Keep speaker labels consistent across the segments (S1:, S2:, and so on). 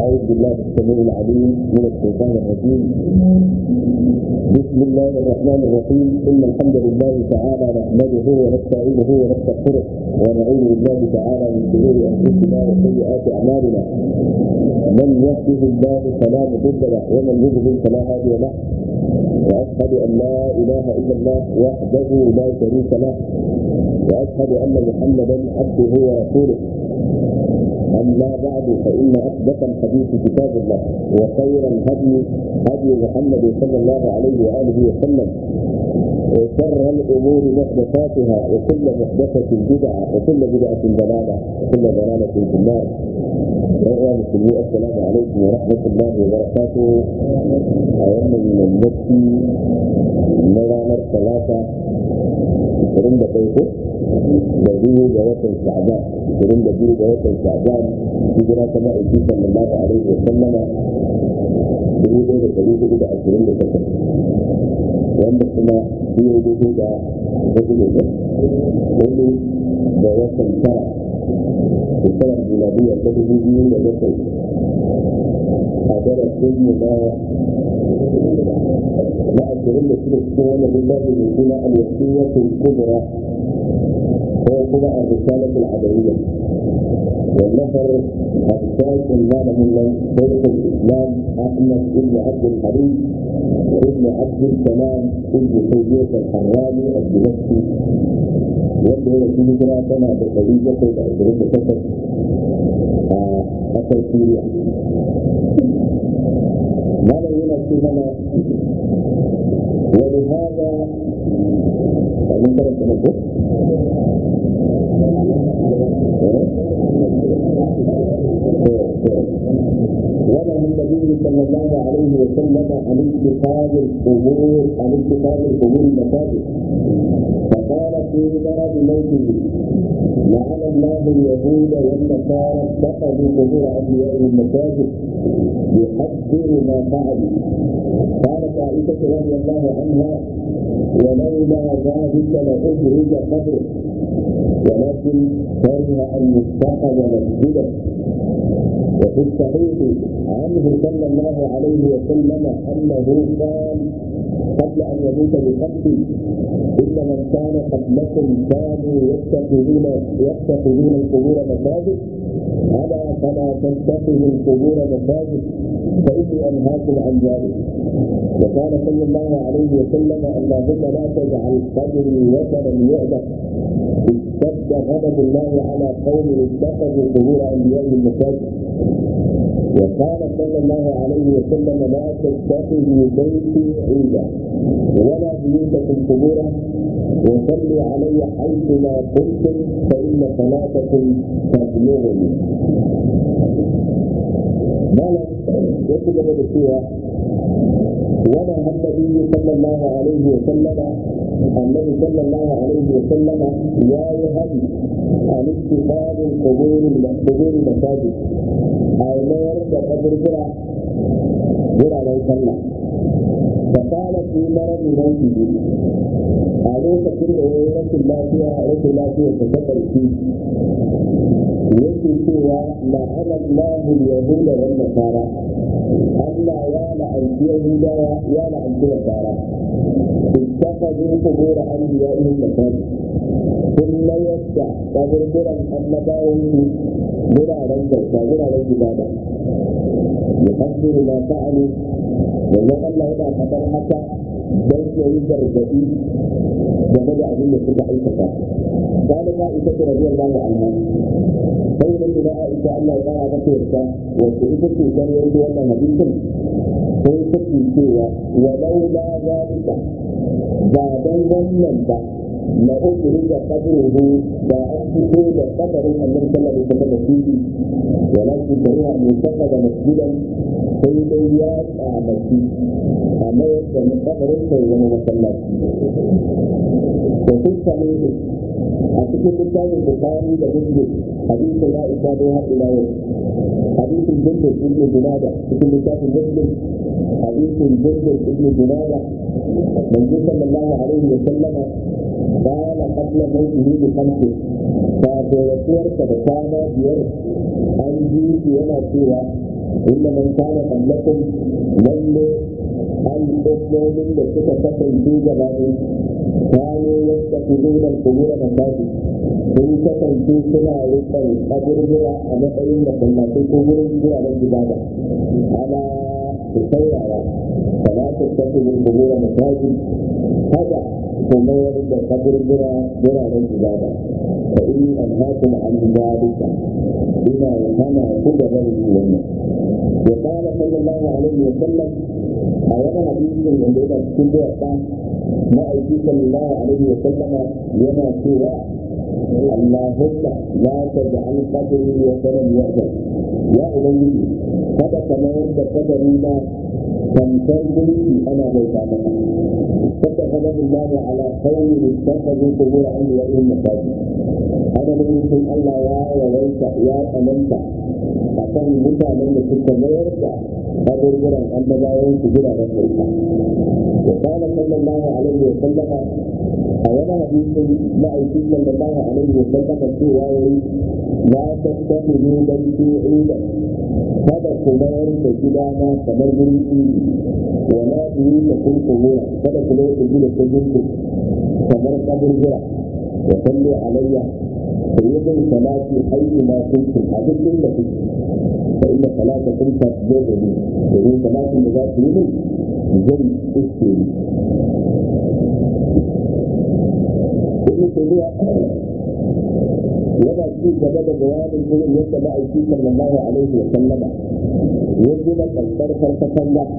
S1: أعوذ بالله السميع العليم من الشيطان الرجيم بسم الله الرحمن الرحيم إن الحمد لله تعالى نحمده ونستعينه ونستغفره ونعوذ بالله تعالى من شرور أنفسنا وسيئات أعمالنا من يهده الله فلا مضل له ومن يضلل فلا هادي له وأشهد أن لا إله إلا الله وحده لا شريك له وأشهد أن محمدا عبده ورسوله أما بعد فإن أصدق الحديث كتاب الله وخير الهدي هدي محمد صلى الله عليه وآله وسلم وشر الأمور محدثاتها وكل محدثة بدعة وكل بدعة ضلالة وكل ضلالة في النار أيها المسلمين السلام عليكم ورحمة الله وبركاته أيام المسي نرانا الثلاثة ashirin da ɗaya ko da biyu ga watan sha'ban ashirin da biyu ga watan sha'ban hijira ta ma'aiki sallallahu alaihi wa sallama dubu ɗaya da ɗari hudu da ashirin da takwas wanda kuma biyu daidai da hudu da ɗaya hudu da watan tara shekarar miladiya ta dubu biyu da bakwai a darasin mu na na ashirin da shida cikin wannan littafin mai suna al-wasiyatul kubra ko kuma ar-risalat al-adawiyya والنفر الثالث المعنى من شيخ الاسلام احمد بن عبد الحليم ابن عبد السلام ابن تيميه الحراني الدمشقي wanda ya rasu hijira tana da ɗari bakwai da ashirin da takwas a ƙasar Suriya. Malam yana ce mana wani hada kamin karanta na ko? ونهى النبي صلى الله عليه وسلم عن اتخاذ القبور عن اتخاذ القبور مساجد فقال في مرض موته لعن الله اليهود والنصارى اتخذوا قبور انبيائهم مساجد يحذر ما فعلوا قالت عائشه رضي الله عنها ولولا ذلك لاخرج قبره ولكن كره ان يتخذ مسجدا وفي الصحيح عنه صلى الله عليه وسلم انه قال قبل ان يموت بقتل ان من كان قبلكم كانوا يتخذون يتخذون القبور مساجد الا فلا تتخذوا القبور مساجد فاني انهاكم عن ذلك وقال صلى الله عليه وسلم اللهم لا تجعل قبري وثنا يعبد اشتد غضب الله على قوم اتخذوا قبور انبيائهم مساجد وقال صلى الله عليه وسلم لا تتخذوا بيتي عيدا ولا بيوتكم قبورا وصلوا علي حيثما كنتم فان صلاتكم تبلغني مالا يكتب بالسوره ونهى النبي صلى الله عليه وسلم النبي صلى الله عليه وسلم يا يهدي عن اتخاذ القبور قبور المساجد أو ما يرد قبر جرى جرى من صلى فقال في مرض موته عليك كل رسول الله فيها رسول الله فيها تذكر فيه yake cewa la'ana Allahu yahuda wan nasara Allah ya la'anci yahudawa ya la'anci nasara ittakhadhu qubur anbiya'ihim masajid ثم يدع kaburburan annabawan su wuraren bauta wuraren ibada yuhaddiru ma fa'alu wannan Allah yana faɗar haka don ya yi gargaɗi game da abin da suka aikata قالت عائشة رضي الله عنها بين إلى عائشة أن الله تعالى ذكرت وكيف كان يريد أن حديثا كيف سوى ولولا ذلك بعد ظننت لأخرج قبره وأن تكون قبر النبي صلى الله عليه وسلم فيه ولكن كره أن يتخذ مسجدا سيدي يا أعمتي أما يكون قبر سيدنا مسلم وفي الصحيح a cikin littafin bukari da muslim hadisin ya isa dai har ila yau hadisin jindin ibn junada cikin littafin muslim hadisin jindin ibn junada manzo sallallahu alaihi wa sallama قال قبل موته بخمس فاتورتورك بكانا بير an ji shi yana cewa inda man kana qablakum lalle al'ummomin da suka kasance gabanin kano yadda ku zuwa kubura masaji sun kasance suna rikon kaburbura a matsayin da sallatai ko wurin zuwa don ibada ana su saurara kama su tafi kubura masaji kada ku mayar da kaburbura wuraren ibada fa inni anhaakum an dhalika ina hana ku da bari wannan ya qala sallallahu alaihi wa sallam a wani hadisin da yana cikin duwatsa ma'aiki sallallahu alaihi wa sallama yana cewa اللهم لا تجعل قدري وثنا يعبد يا أبي هذا كما يرد قدري ما تمثل ملكي أنا ليس أمامك فاتخذه الله على قوم اتخذوا قبور أنبيائهم مساجد أنا من يمكن الله يا وليس يا أمنت akan mutanen da suka mayar da abubuwan annabawan su gida da sarka wa kana sallallahu alaihi wa sallama a wani hadisin ma'aikin sallallahu alaihi wa sallama cewa yayi la tattakhidhu baiti idan kada ku mayar da gidana kamar wurin idi wa la buyuta kun kubura kada ku mayar da gida ta gunku kamar kaburbura wa sallu alayya ku yi bin salati hayyu ma kuntum a duk inda kuke فإن صلاتكم تبلغني وهي صلاة ذات يوم زي اسمي ابن تيمية yana ci gaba da bayanin irin yadda ma'aiki sallallahu alaihi wa sallama ya gina kalkar farfatan da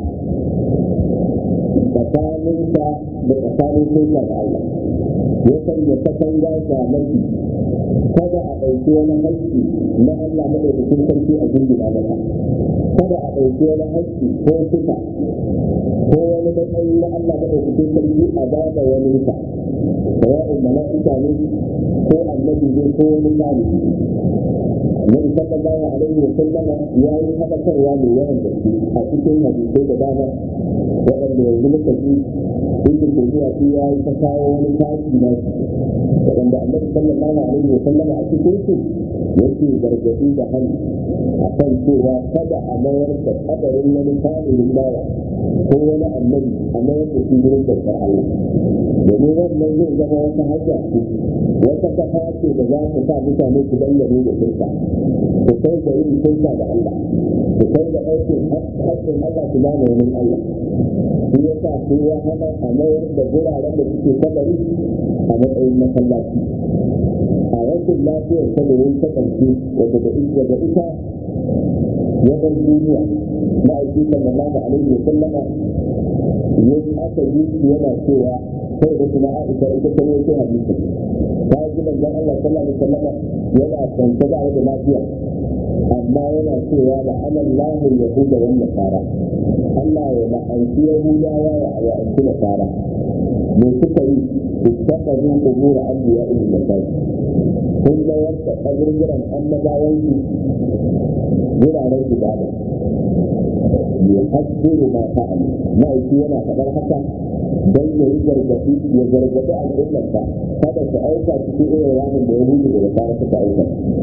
S1: tsakaninsa da tsakanin sunsa da Allah ya sanya katanga shamaki kada a ɗauki wani haƙƙi na Allah madaukakin sarki a jingina masa kada a ɗauki wani haƙƙi ko suka ko wani matsayi na Allah madaukakin sarki a ba da wani sa sawa'un mala'ika ne ko annabi ne ko wani mali Annabi sallallahu alaihi wa sallama ya yi haɗakarwa mai yawan gaske a cikin hadisai da dama waɗanda yanzu muka ji inda ke zuwa shi ya yi ta kawo wani tashi na shi waɗanda annabi sallallahu alaihi wa sallama a cikin su yake gargaɗi da hannu a kan cewa kada a mayar da kadarin wani salihin bawa ko wani annabi a mayar da shi wurin bautar Allah domin wannan zai zama wata hajja ce wata kafa ce da za ta sa mutane su dangane da shirka su kai da yin shirka da Allah su kai da aikin haƙƙin Allah su ba wani Allah shi ya sa sai ya hana a mayar da guraren da suke kabari a matsayin masallaci a rashin lafiyar saboda ta ƙarshe wata da ita da ita wajen duniya ma'aiki sallallahu alaihi wa sallama yin aka yi yana cewa sai da kuma Aisha ita ta rawaito hadisi ta ji manzon Allah sallallahu alaihi wasallam yana kwance da da lafiya amma yana cewa da anallahu yahuda wan nasara Allah ya la'anci yahudawa ya la'anci nasara me suka yi ittaqadu qubur anbiya'ihim masajid sun ga yadda kaburburan annabawan su wuraren ibada yuhaddiru ma fa'alu ma'aiki yana faɗar haka don ya yi gargaɗi ya gargaɗi al'ummarsa kada su aika cikin irin ramin da yahudu da nasara suka aika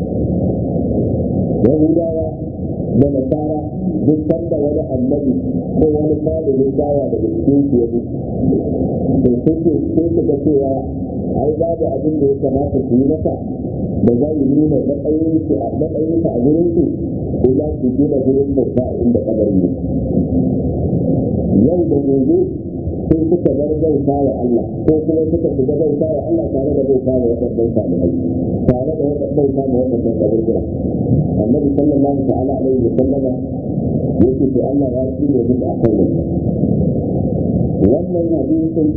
S1: yahudawa da nasara duk sanda wani annabi ko wani salihin dawa daga cikin su ya to suke sai su ga cewa ai babu abin da ya kamata su yi masa da za yi nuna matsayinsu a matsayinsa a gurin su ko za su gina gurin bauta a inda kabarin ne yau da gobe sai suka bar bauta wa Allah ko kuma suka shiga bauta wa Allah tare da bauta wa waɗannan salihai tare da bauta wa waɗannan kaburbura annabi sallallahu ta'ala alaihi wa sallama yake to Allah ya ci ne duk akan wannan wannan hadisin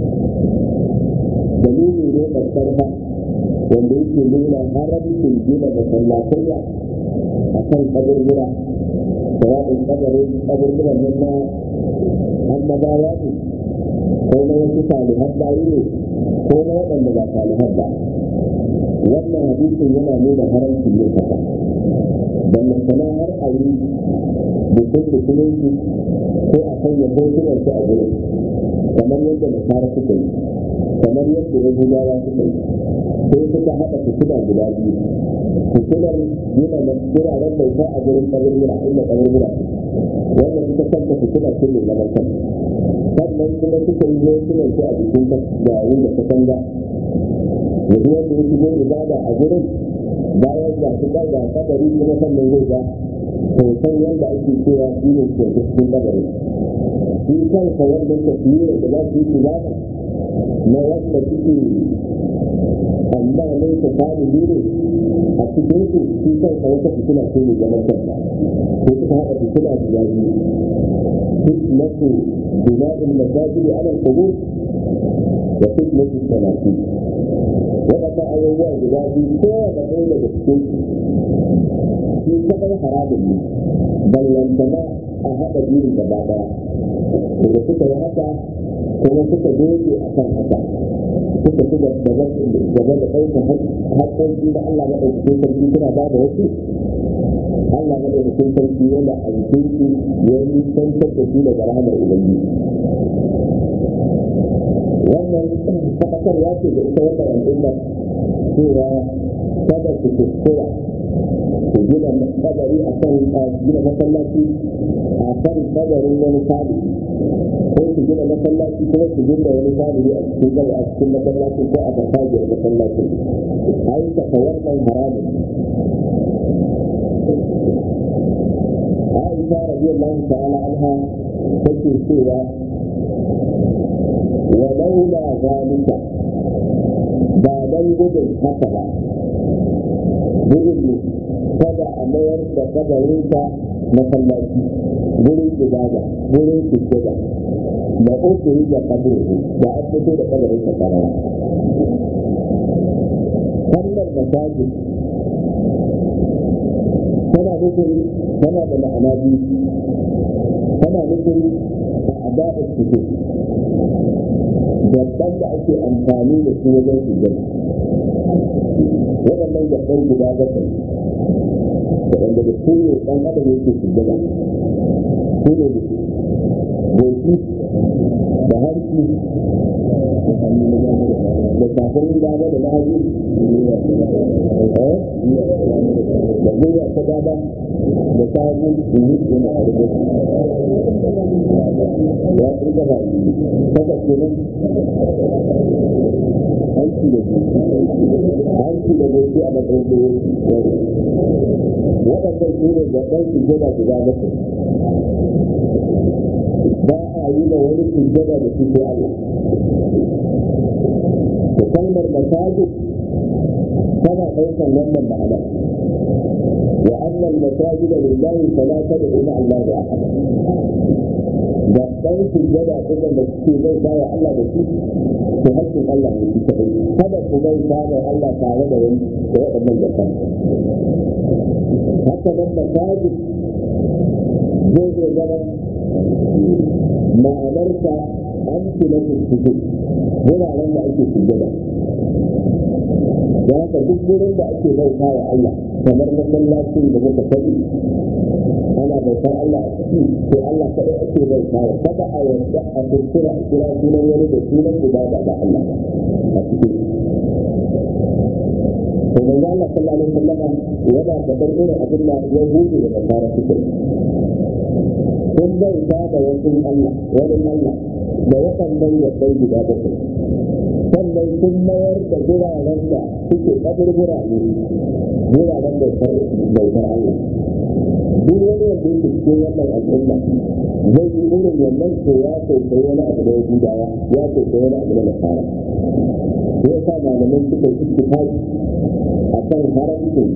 S1: dalili ne karfa wanda yake nuna haramcin gina masallatayya a kan kaburbura da waɗin kabarin kaburburan nan na annabawa ne ko na wasu salihan bayi ne ko na waɗanda ba salihan ba wannan hadisin yana nuna haramcin yin haka wannan sana har a yi bikin musulunci ko a sanya hotunan su a gurin kamar yadda nasara suka yi kamar yadda yahudawa suka yi sai suka haɗa fitila guda biyu fitilar gina na wuraren bauta a gurin kaburbura inda kaburbura wanda suka kanta fitila ce mai zaman kan sannan kuma suka yi hotunan su a jikin yayin da katanga yanzu wanda ya shigo ibada a gurin bayan ga su ga kabari kuma sannan zai ga hoton yadda ake cewa shi ne ke cikin kabari shi kansa wannan taswira da za su yi ibada na wanda suke amma nan ta fara ne a cikin su shi kansa wata fitina ce mai zaman kanta ko suka haɗa fitina guda biyu fitnatu bina'in masajidi ala al-qubur da fitnatu salati waɗanda abubuwa guda biyu kowane ɗaya daga cikin su shi kaɗai haramun ne ballantana a haɗa biyu gaba ɗaya da suka yi haka kuma suka doge a kan haka suka ci gaba da ɗaukar haƙƙoƙi da Allah maɗaukakin sarki suna ba da wasu Allah maɗaukakin sarki yana a jikin su ya yi tantar da su daga rahamar Ubangiji. Wannan faɗakarwa ce da ita wannan al'ummar cewa kada su kuskura su gina kabari a kan gina masallaci a kan kabarin wani sabi ko su gina masallaci kuma su gina wani sabi a cikin gaba a cikin masallaci ko a farfajiyar masallaci aikata wannan haramun Aisha radiyallahu ta'ala anha take cewa wa laula zalika ba dan gudun haka ba gudun ne kada a mayar da kabarinsa masallaci gurin ibada gurin sujjada da uku da kabiru da an fito da kabarinsa karara kalmar masajid tana nufin tana da ma'ana biyu tana nufin a ada'ar fito gaban da ake amfani da su wajen sujjada waɗannan gaban guda bakwai waɗanda da su ne ɗan adam yake sujjada su ne da goshi da hanci da kafin dama da na hagu da gwiwa ta dama da ta hagu su yi yana a rubutu ya fi gaba kasa kenan hanci da hanci da goshi a matsayin da waɗannan su ne gaban sujjada guda bakwai ba a yi da wani sujjada da su sai Allah da kalmar masajid tana ɗaukar wannan ma'ana wa annal masajid lillahi fala tad'u ma'a Allah ahada da ɗan sujjada ɗin da suke zai bawa Allah da shi to hakkin Allah ne shi kaɗai kada ku bai bawa Allah tare da wani da waɗannan gaban haka nan masajid zai iya zama ma'anarsa an tuna fito wuraren da ake sujjada da haka duk wurin da ake bauta wa Allah kamar masallacin da muka faɗi ana bautar Allah a ciki to Allah kaɗai ake bauta wa kada a yarda a kurkura a kira sunan wani da sunan ibada da Allah a cikin to manzo Allah sallallahu alaihi wasallam yana faɗar irin abin da ya hudu da nasara suke sun bauta da wasu Allah wani Allah da waɗannan yabbai guda bakwai sannan sun mayar da guraren da suke kaburbura ne guraren bautar bautar Allah duk wani wanda yake cikin wannan al'umma zai yi irin wannan ko ya kwaikwayi wani abu da yahudawa ya kwaikwayi wani abu da nasara sai ya sa malamai suka yi ittifaqi a kan haramcin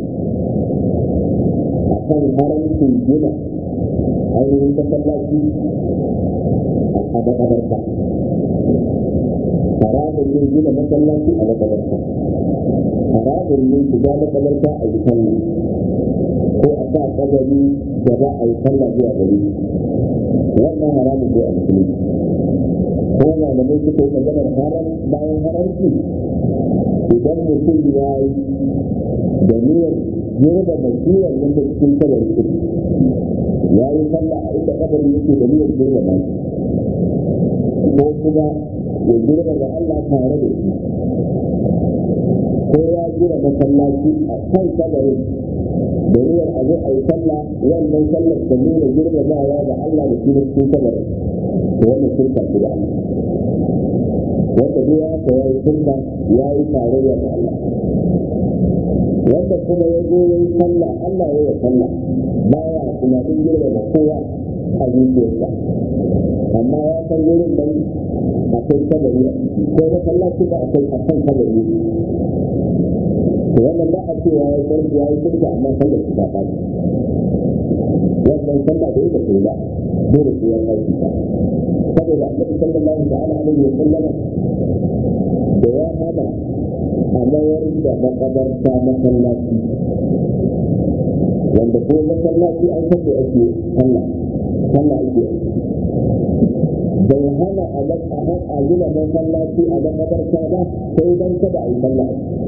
S1: a kan haramcin gina ainihin masallaci a makabarta haramun ne gina masallaci a makabarta haramun ne shiga makabarta a yi sallah ko a sa kabari da za a yi sallah zuwa gari wannan haramun ne a musulunci ko malamai suka yi maganar haram bayan haramci idan mutum ya yi da niyyar girba mai kiwon nan da cikin kabari ya yi sallah a inda kabari yake da niyyar girba mai ko kuma ya girma da Allah tare da shi ko ya gina masallaci a kan kabarin da niyyar a zo a yi sallah wannan sallar ta nuna girmamawa da Allah da kuma cikin kabarin to wannan shirka ce da Allah wanda duk ya ka ya yi shirka ya yi tarayya da Allah wanda kuma ya zo ya yi sallah Allah ya yi sallah baya tunanin girmama kowa a zuciyarsa amma ya san wurin nan akwai kabari a ciki ko masallaci ba akwai akan kabari to wannan ba a cewa ya san ya yi shirka amma sallar su ta faɗi wannan sallah da yake ce ba dole sai ya faɗi ta saboda annabi sallallahu ta'ala alaihi wa sallama da ya hana a mayar da makabarta masallaci wanda ko masallaci an san da ake sallah sallah ake bai hana a a gina masallaci a makabarta ba sai dan kada a yi sallah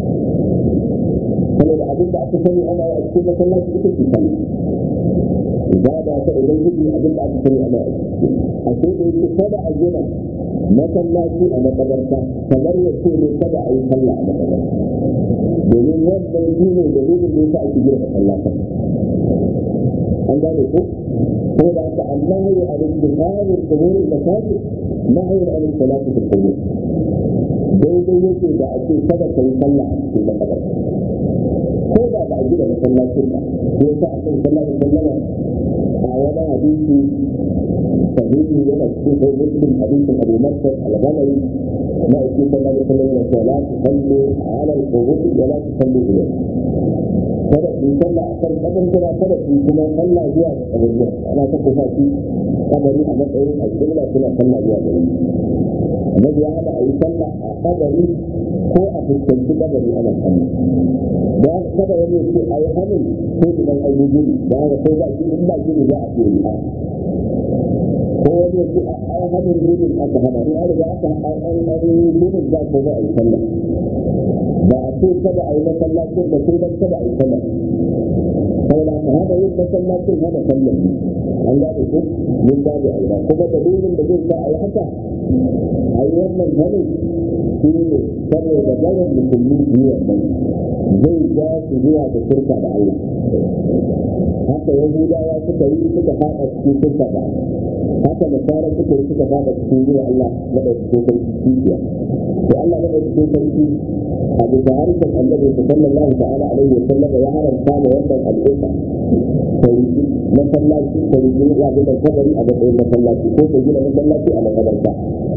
S1: saboda abin da aka sani ana yi a cikin masallaci ita ce sallah ibada ta idan gudu abin da aka sani ana yi a sai da yake kada a gina masallaci a makabarta kamar ya ce ne kada a yi sallah a makabarta domin wannan shi ne dalilin da yasa ake gina masallatan an gane ko ko da aka annahi a rinjikarin kuburin masajid nahi a rinjikalatin kubur daidai yake da ake kada ka yi sallah a cikin makabarta ko da ba a gina masallacin ba ko sa a kan sallah da sallama a wani hadisi sahihi yana cikin sai muslim hadisin abu masar al-ghamari na ake sallah da sallama da cewa la tusallu ala al-qubur wa la tusallu ilayhi kada ku sallah akan kadan kira kada ku kuma sallah zuwa ga kabarin ana ta kusa shi kabari a matsayin alƙibla suna sallah zuwa gare annabi ya hada a yi sallah a kabari ko a fuskanci kabari ana sallah da haka kada wani ya ce a yi hannun ko idan an yi gini da haka ko ba gini ba gini za a ce yi ko wani ya ce a yi hannun ginin aka hana in an riga aka an yi ginin za ko za a yi sallah ba a ce kada a yi masallacin da sai dan kada a yi sallah saboda ka hana yin masallacin hana sallah an gane ko mun gane a ina kuma dalilin da zai sa a yi haka a yi wannan hannun shi ne saboda bayan musulmi biyu wannan zai ja su zuwa da shirka da Allah haka yahudawa suka yi suka fada cikin shirka da haka nasara suka yi suka fada cikin zuwa Allah madaukakin sarki kibiya to Allah madaukakin sarki a bisa harshen annabi sallallahu ta'ala alaihi wa sallam ya haramta da wannan al'umma sai masallaci sai ya ga da kabari a matsayin masallaci ko ko gina masallaci a makabarta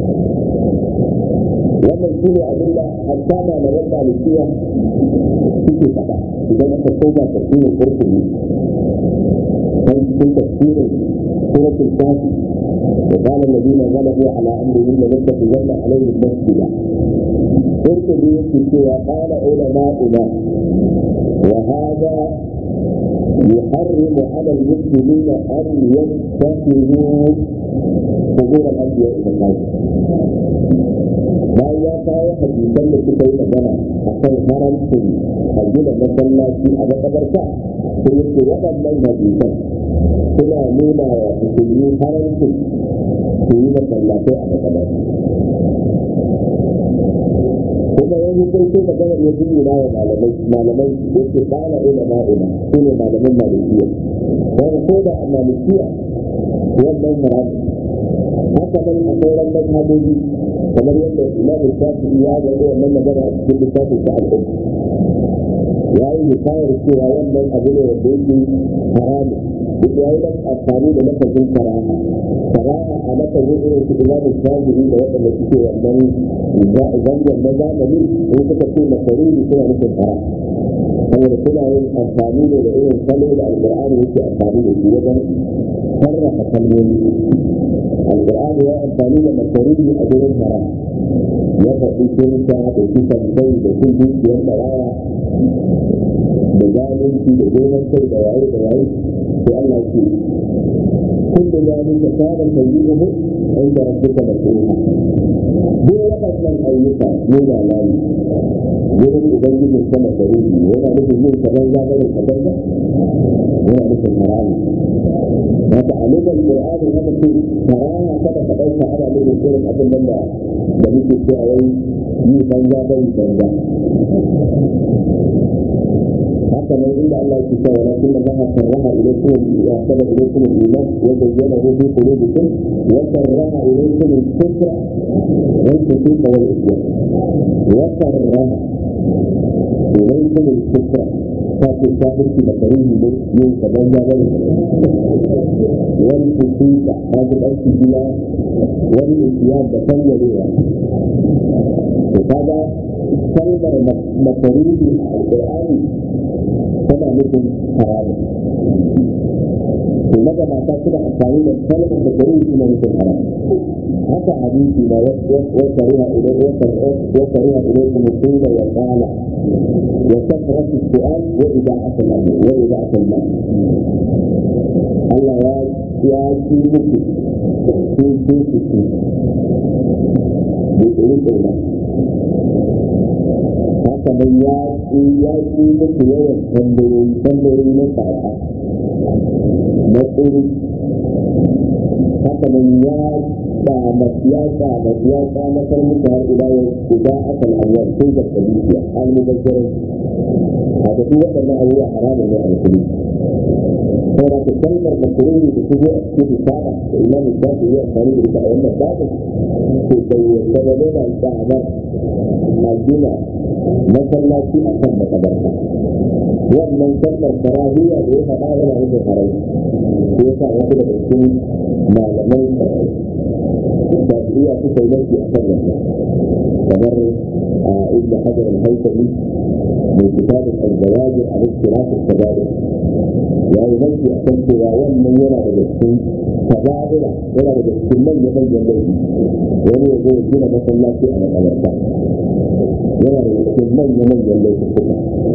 S1: wannan shi ne abin da hatta ma na wanda malikiya suke faɗa idan aka koma tafsirin kurkuri kan cikin tafsirin suratul kafi وقال الذين غلبوا على امرهم لنتخذن عليهم مسجدا قرطبي يكتب وقال علماؤنا وهذا يحرم على المسلمين ان يتخذوا قبور الانبياء مساجد bayan ya kawo hadisan da suka yi magana a kan haramcin a gina masallaci a makabarta sai yake waɗannan hadisan suna nuna wa musulmi haramcin su yi masallatai a makabarta kuma yanzu sai sai maganar ya jini wa malamai malamai da ke ƙara ila ma'ula su ne malaman malikiya wani ko da a malikiya wannan haram haka nan a sauran mazhabobi kamar yadda imam shafi'i ya ga wannan magana a cikin littafin sa al'um ya yi hikayar cewa wannan abu ne wanda yake haramu duk ya yi amfani da lafazin karaha karaha a lafazin irin su imam shafi'i da waɗanda suke wannan zangon na zamani in suka ce makaruni suna nufin haram saboda suna yin amfani da irin salo da alƙur'ani yake amfani da shi wajen sarrafa kalmomi القرآن يا أمثالي لما تريد أجر الحرام يفضي كنسا وكيسا مكي وكل بيت يوم رايا بجانب في بجون الشيء دواعي دواعي في الله يكي كل ذلك كان سيئه عند ربك مسؤولا duk waɗannan ayyuka ne da lari wurin ubangijin sama da ruhi yana nufin yin kaban za bane kaban ba yana nufin haramu ba تعليم القرآن هذا في كراهة كذا فقلت على من يقول أبن الله بنيت في أوي يبنجا بنجا حتى من عند الله كتاب ولكن الله كره إليكم وأحسن إليكم الإيمان وزينه في قلوبكم وكره إليكم الكفر والفسوق والعصيان وكره إليكم الكفر kafin kafirci da karin ne yin kaban ya bane wani fusuka ta ji ɗarki biya wani isiya da kanyarewa to kaga kalmar makaruni a alƙur'ani tana nufin haramu to maza mata suna amfani da kalmar makaruni suna nufin haramu haka hadisi na وكره وكره إليكم الطول والآلة وكثرة السؤال وإذاعة الأمر وإذاعة المال الله يا يا سيدك في سيدك بإذن الله haka nan ya ci ya ci muku yawan tambayoyi tambayoyi na tsada na tsoro haka nan ya kama ya kama ya kama kar muku har ila yau guda akan awwal sun ga tabiya al mubashirin a da duk waɗannan abubuwa haramun ne a musulmi saboda ta kalmar makaruni da shigo a cikin risala da imam shafi ya amfani da ita a wannan babu to bai yarda da nuna tsamar a gina masallaci a kan makabarta wannan kalmar karahiyya da ya faɗa yana nufin haram ko ya sa wasu daga cikin malaman shafi'iyya suka yi nafi a kan wannan kamar ibn hajar al-haytami mai kitabin al-zawajir a ikhtilaf al-kaba'ir ya yi nafi a kan cewa wannan yana daga cikin kaba'ira yana daga cikin manyan manyan laifi wani ya zo ya gina masallaci a makabarta yana da cikin manya-manyan laifuka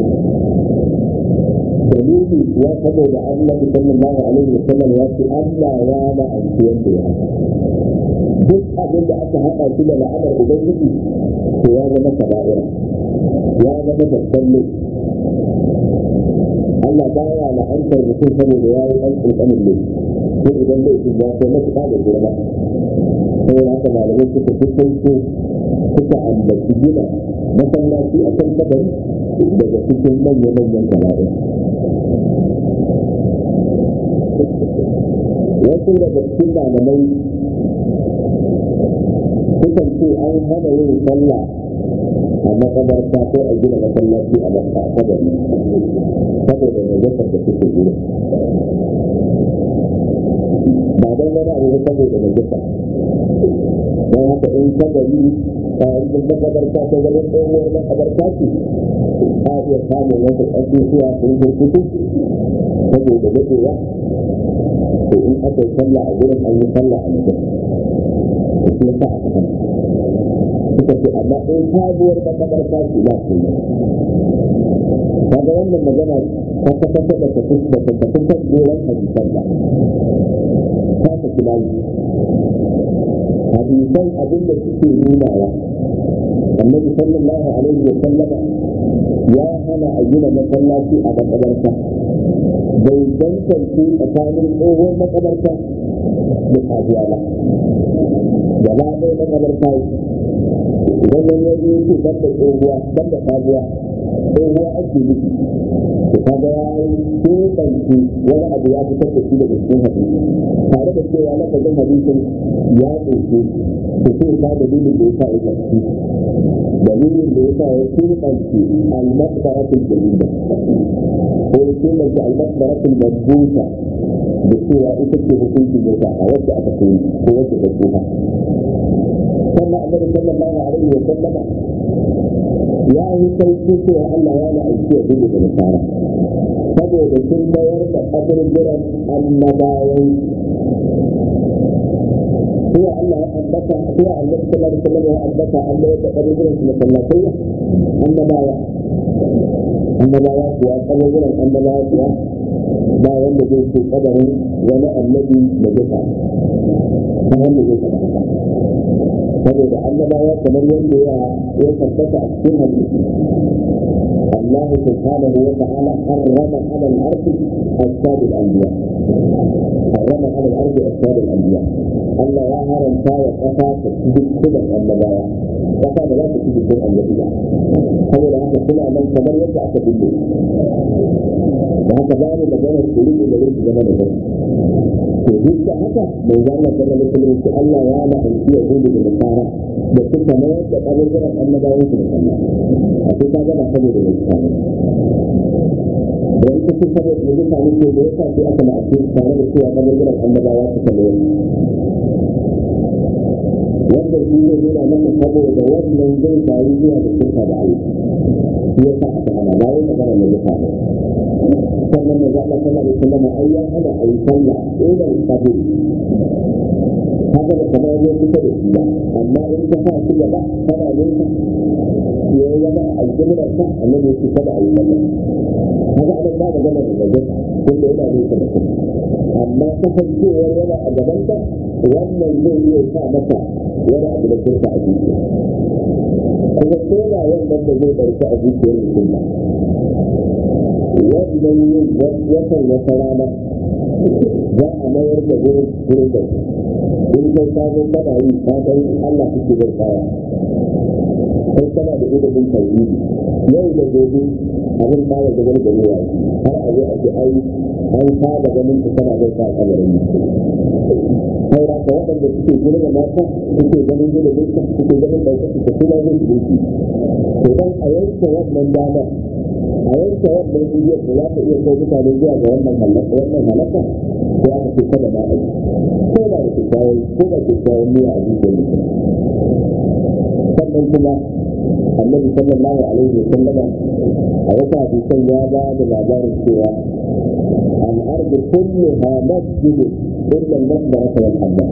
S1: dalili ya saboda annabi sallallahu alaihi wasallam ya ce Allah ya da aiki wanda ya duk abin da aka haɗa shi da la'amar ubangiji to ya zama kaba'ira ya zama babban laifi Allah baya la'antar mutum saboda ya yi ɗan ƙanƙanin laifi ko idan laifin ya kai matuƙa da girma saboda haka malamai suka fi sauko suka ambaci gina masallaci a kan kabari daga cikin manya-manyan kabari wasu daga cikin malamai sukan ce an hana yin sallah a makabarta ko a gina masallaci a kabari saboda najasar da suke gina ba don wani abu saboda najasar don haka in kabari a yankin makabarta ta zama tsohuwar makabarta ce a iya samun wasu ƙasusuwa sun jirkutu saboda daɗewa to in aka yi sallah a gurin an yi sallah a mutum da shi yasa aka kan suka ce amma in sabuwar makabarta ce ba su yi kaga wannan magana ta kasance da tafi da ta tafi kan goron hadisan ba ta tafi layi hadisan abin da suke nunawa annabi sallallahu alaihi wa sallama ya hana a gina masallaci a makabarta bai tantance tsakanin tsohon makabarta da sabuwa ba gaba ɗaya makabarta idan wani ya zo ce ban da tsohuwa ban da sabuwa tsohuwa ake nufi to kaga ya yi keɓance wani abu ya fitar da shi daga cikin hadisi tare da cewa lafazin hadisin ya ɗauke da sai ka dalilin da ya sa ya tafi dalilin da ya sa ya keɓance al-masbaratul jalila ko ya keɓance al-masbaratul mazbuta da cewa ita ce hukunci da a wacce aka koyi ko wacce ta tsoha sannan annabi sallallahu alaihi wa sallama ya yi sauki cewa Allah ya la'aiki ya gudu da nasara saboda sun mayar da kaburburan annabawan هو الله أنبتا هو النبي صلى الله عليه وسلم أنبتا أن يتقبل من المسلاتية النبايا النبايا هو قبل النبايا هو ba wanda zai ce kadarin wani annabi da zuka ta wanda zai faɗa saboda annabawa kamar yadda ya ya tabbata a cikin hadisi Allah subhanahu wa ta'ala harrama ala al-ardi asbab al-anbiya harrama ala الأرض أجساد الأنبياء الله يا هرم فايا قفا تسجد كل الأنبياء قفا لا تسجد كل الأنبياء هو لا كل من كمان يرجع تبدو وهكذا مجال السلوك اللي ليس زمان الزمن وجدت haka mai zama zama da kuma su Allah ya na aiki ya gudu da nasara da suka mayar da ƙarfirar annabawan su da Allah a sai ka gaba saboda mai tsari da ita ce saboda da mutane ke da yasa sai aka na aiki tare da cewa ƙarfirar annabawa suka mayar wanda shi ne nuna maka saboda wannan zai faru zuwa da shirka da Allah shi yasa aka hana ba wai magana mai mutane sannan da zaɓa sallah da sallama ai ya hana a yi sallah ɗaya kafin haka da kamar ya kusa da shi ba amma in ka sa shi gaba kana nesa ya yi zama a aljihar sa annabi ya ce kada a yi sallah haka ana ba da gama da gajata tunda yana nesa da kuma amma kasancewar yana a gaban ka wannan zai iya sa maka wani abu da kurka a zuciya kuma ko da wannan da zai ɗauki a zuciyar mutum ba wannan yin watan wata rana za a mayar da wurin wurin da in kai ka zo kana yi ka san Allah kake bai kaya kai kana da ilimin tauhidi yau da gobe abin ba da gaban da ruwa har a zo a ce ai an saba ganin ka kana bai ka kabarin mutum sai da ka waɗanda suke girma mata suke ganin ilimin ka suke ganin ɗaukar ka kuma zai su to dan a yanke wannan damar a yanke wannan igiyar da za ta iya kai mutane zuwa ga wannan halaka wannan halaka ko aka ce kada ma a ko da da kyakkyawan ko da kyakkyawan niyya a zuciyar mutum sannan kuma annabi sallallahu alaihi wa sallama a wata hadisan ya ba da labarin cewa al'ardu kulluha masjidu illa al-masbarata wal hammam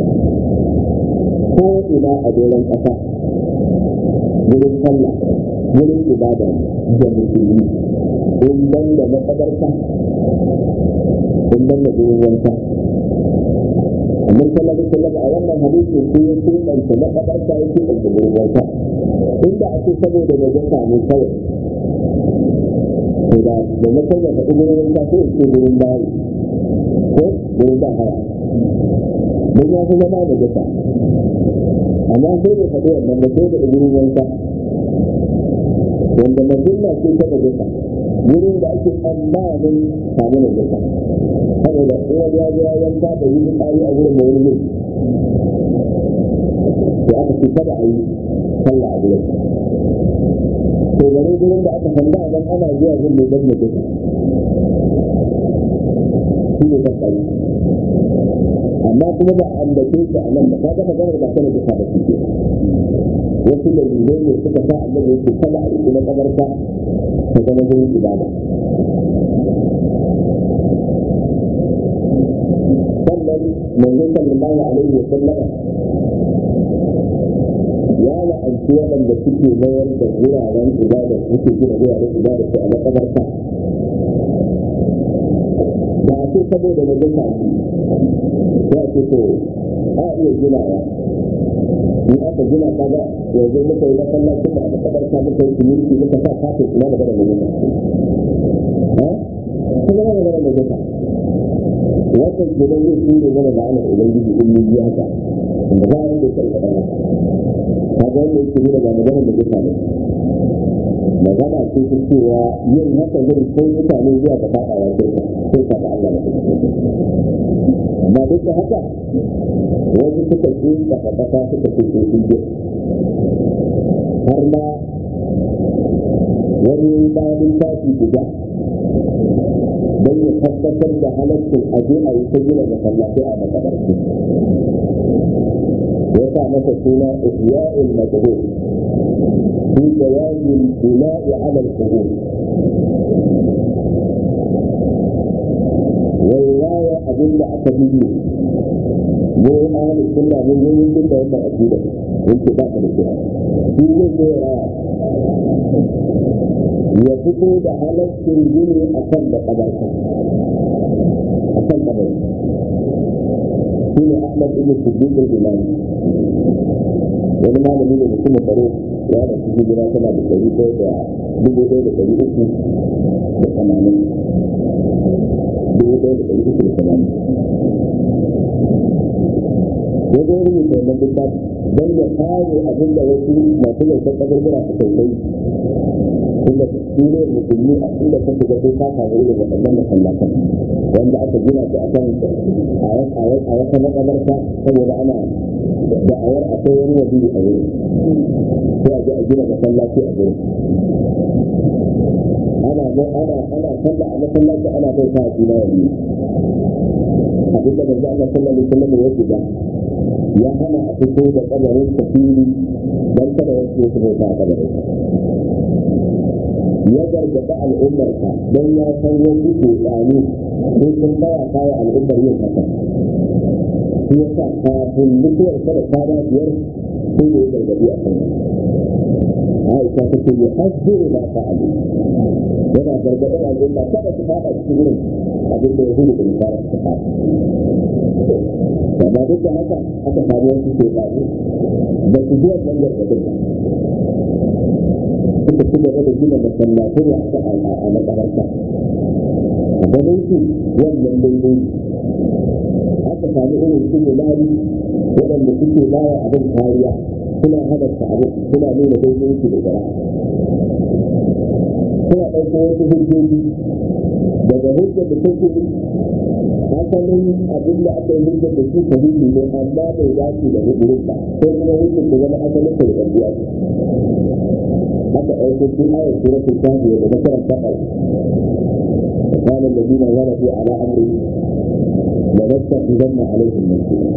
S1: ko ina a doron ƙasa wurin sallah wurin ibada da musulmi in ban da makabarta in ban da wurin wanka amma sallallahu alaihi wasallam a wannan hadisin sai ya kiranta makabarta ya kiranta wurin wanka inda ake saboda da jaka ne kawai to da da na kai da faɗi wurin wanka sai in ce wurin bayi ko wurin ba haya mun ya fi zama da jaka amma sai da faɗi wannan da sai da wurin wanka wanda mazulla ce ta najasa wurin da ake tsammanin samu najasa saboda uwa ya zo ya yanka da yi tsari a wurin da wani ne to aka ce kada a yi sallah a wurin to gare wurin da aka sanda nan ana zuwa gun mai dan najasa shi ne ta tsari amma kuma ba an da ke a nan ba ka ga maganar ba ta najasa ba shi wasu dalilai ne suka sa annabi yake kada a riƙe na kabarta ta zama wurin ibada sannan manzo sallallahu alaihi wa sallama ya la'anci waɗanda suke mayar da wuraren ibada suke gina wuraren ibada su a makabarta ba a ce saboda na gasa ya ce to a iya ginawa in aka gina ka ga yanzu muka yi masallacin da aka kabarta muka yi siminti muka sa kafin kuma da gana mai ha ta zama da gana mai gata wannan gidan zai shi ne mana ma'anar ubangiji in mun yi haka da za a yi da kai kaɗan haka ka ga wanda yake nuna ba magana da gata ne magana ce ta cewa yin haka zai kai mutane zuwa ga faɗawa shirka sai ka da Allah na kuma amma duk da haka wasu suka ce da ƙasa suka ce ko sun har ma wani bayan tafi guda don ya tabbatar da halaccin aje a yi ta gina masallatai a makabarci ya sa masa suna ihya'ul majhul fi jawazil bina'i ala al-qubur wai abin da aka fi yi mu ahli sunna mun yi yin da wannan aqida yake ba ka da kira shi ne ko raya ya fito da halaccin gini a kan da kabarka a kan kabari shi ne ahmad ibn siddiq al-imam wani malami ne mutum tsaro ya da su hijira tana da ɗari ɗaya da dubu ɗaya da ɗari uku da tamanin dubu ɗaya da ɗari uku da tamanin ya zo rubuta wannan littafi don ya kare abin da wasu masu laifin kaburbura su kai kai inda su ne musulmi a inda kan shiga sai ka samu irin waɗannan masallatan wanda aka gina su akan a wata makabarta saboda ana da'awar akwai wani waje a wurin sai a je a gina masallaci a wurin ana ana ana sallah a masallaci ana bai sa juna wani abin da manzo Allah sallallahu alaihi wasallam ya shiga ya hana a fito da kabarin kafiri dan kada wasu su bai sa kabarin ya gargaɗa al'ummarsa don ya san wasu tsani sai sun baya kawo al'ummar yin haka shi ya sa kafin mutuwar kada kwana biyar sai da ya gargaɗi a kan Aisha ta ce ya hajjiri ba ta alu yana gargaɗin al'umma kada su faɗa cikin irin abin da ya hudu da misara su faɗa amma duk da haka aka samu wasu ke tsani ba su zuwa ɗan gargaɗin ba suka ci gaba da gina masallatai a makabarta ganin su wannan daidai aka sami irin su mulari waɗanda suke bawa abin kariya suna halarta abu suna nuna daidai su da gara suna ɗauko wasu hujjoji daga hujjar da take asalin abin da aka yi hujjar da su sahihi ne amma bai dace da hujjar ba ko kuma hujjar da zama asalin ta da ɗabi'a حتى في آية سورة الكهف وذكر فقط وقال الذين غلبوا على أمره لنتخذن عليهم مسجدا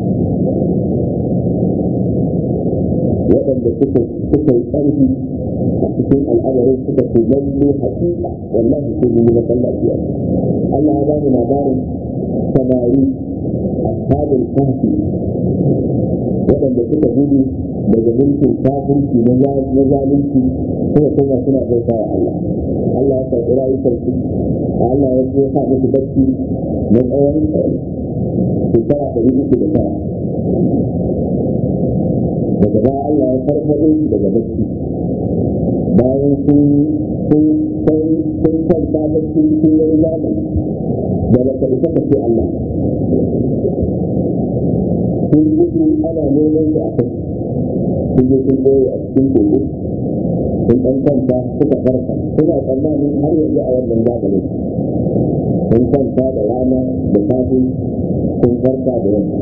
S1: waɗanda suka suka yi ƙarfi a cikin al'amarin suka ce lalle hakika wallahi sai mun yi masallaci a Allah ya bani labarin samari ashabul kahfi waɗanda suka gudu daga mulkin kafirci na zalunci kuma kuma suna bauta wa Allah Allah ya karɓi rayukan su Allah ya so sa musu bacci na tsawon shekara ɗari uku da tara daga baya Allah ya farfaɗo su daga bacci bayan sun sun sun kwanta bacci cikin wani zamani da ba ka isa ka ce Allah sun gudu ana neman su a kai sun je sun ɓoye a cikin kogo sun ɗan kwanta suka farka suna tsammanin har yanzu a wannan zamanin sun kwanta da rana da safe sun farka da yamma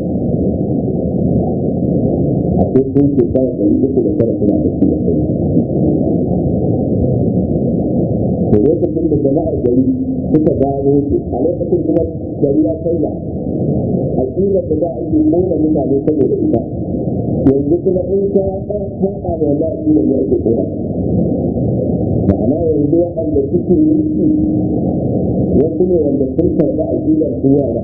S1: a ko sun shekara ɗari uku da tara suna da shi da kai to lokacin da jama'ar gari suka gano su a lokacin kuma gari ya kai da aƙidar da za a yi ƙona mutane saboda ita yanzu kuma in ka haɗa da wanda aƙidar ya ake ƙona ma'ana yanzu waɗanda suke yanki wasu ne wanda sun karɓi aƙidar su yara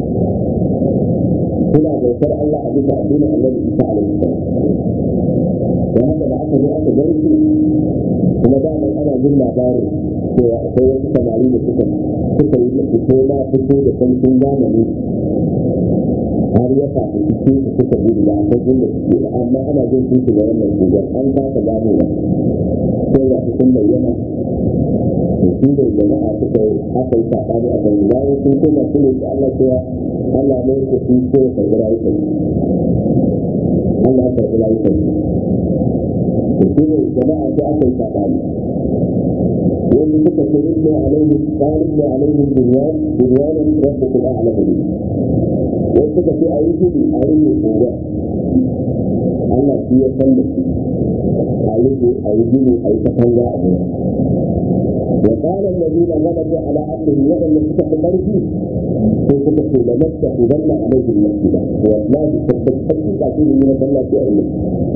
S1: suna bautar Allah a bisa addinin Allah Isa alaihi salam da haka da aka zo aka garke kuma da mai ana jin labarin cewa akwai wasu samari da suka suka yi da fito na fito da sarkin zamani har ya faɗi cikin su suka gudu da akwai inda suke da amma ana jin su ga wannan gugar an kasa gano ba sai ya fi sun bayyana to shi da jama'a suka yi aka yi saɓani a kan bayan sun koma su ne su Allah cewa Allah ne ku fi so ya karɓi rayukan Allah ya karɓi rayukan to shi ne jama'a sai aka yi saɓani wani suka ce ibnu alaihi talibnu alaihi bunyan bunyanan rabbukum a'lamu bihi wani suka ce a yi gudu a yi mai tsoro Allah shi ya san da shi a yi a yi gudu a yi katanga a gudu وقال الذين غلبوا على امره وان كتب مرجي sai suka ce da masta idan na alaihi masjida wallahi tabbatar da shi ne na Allah ya yi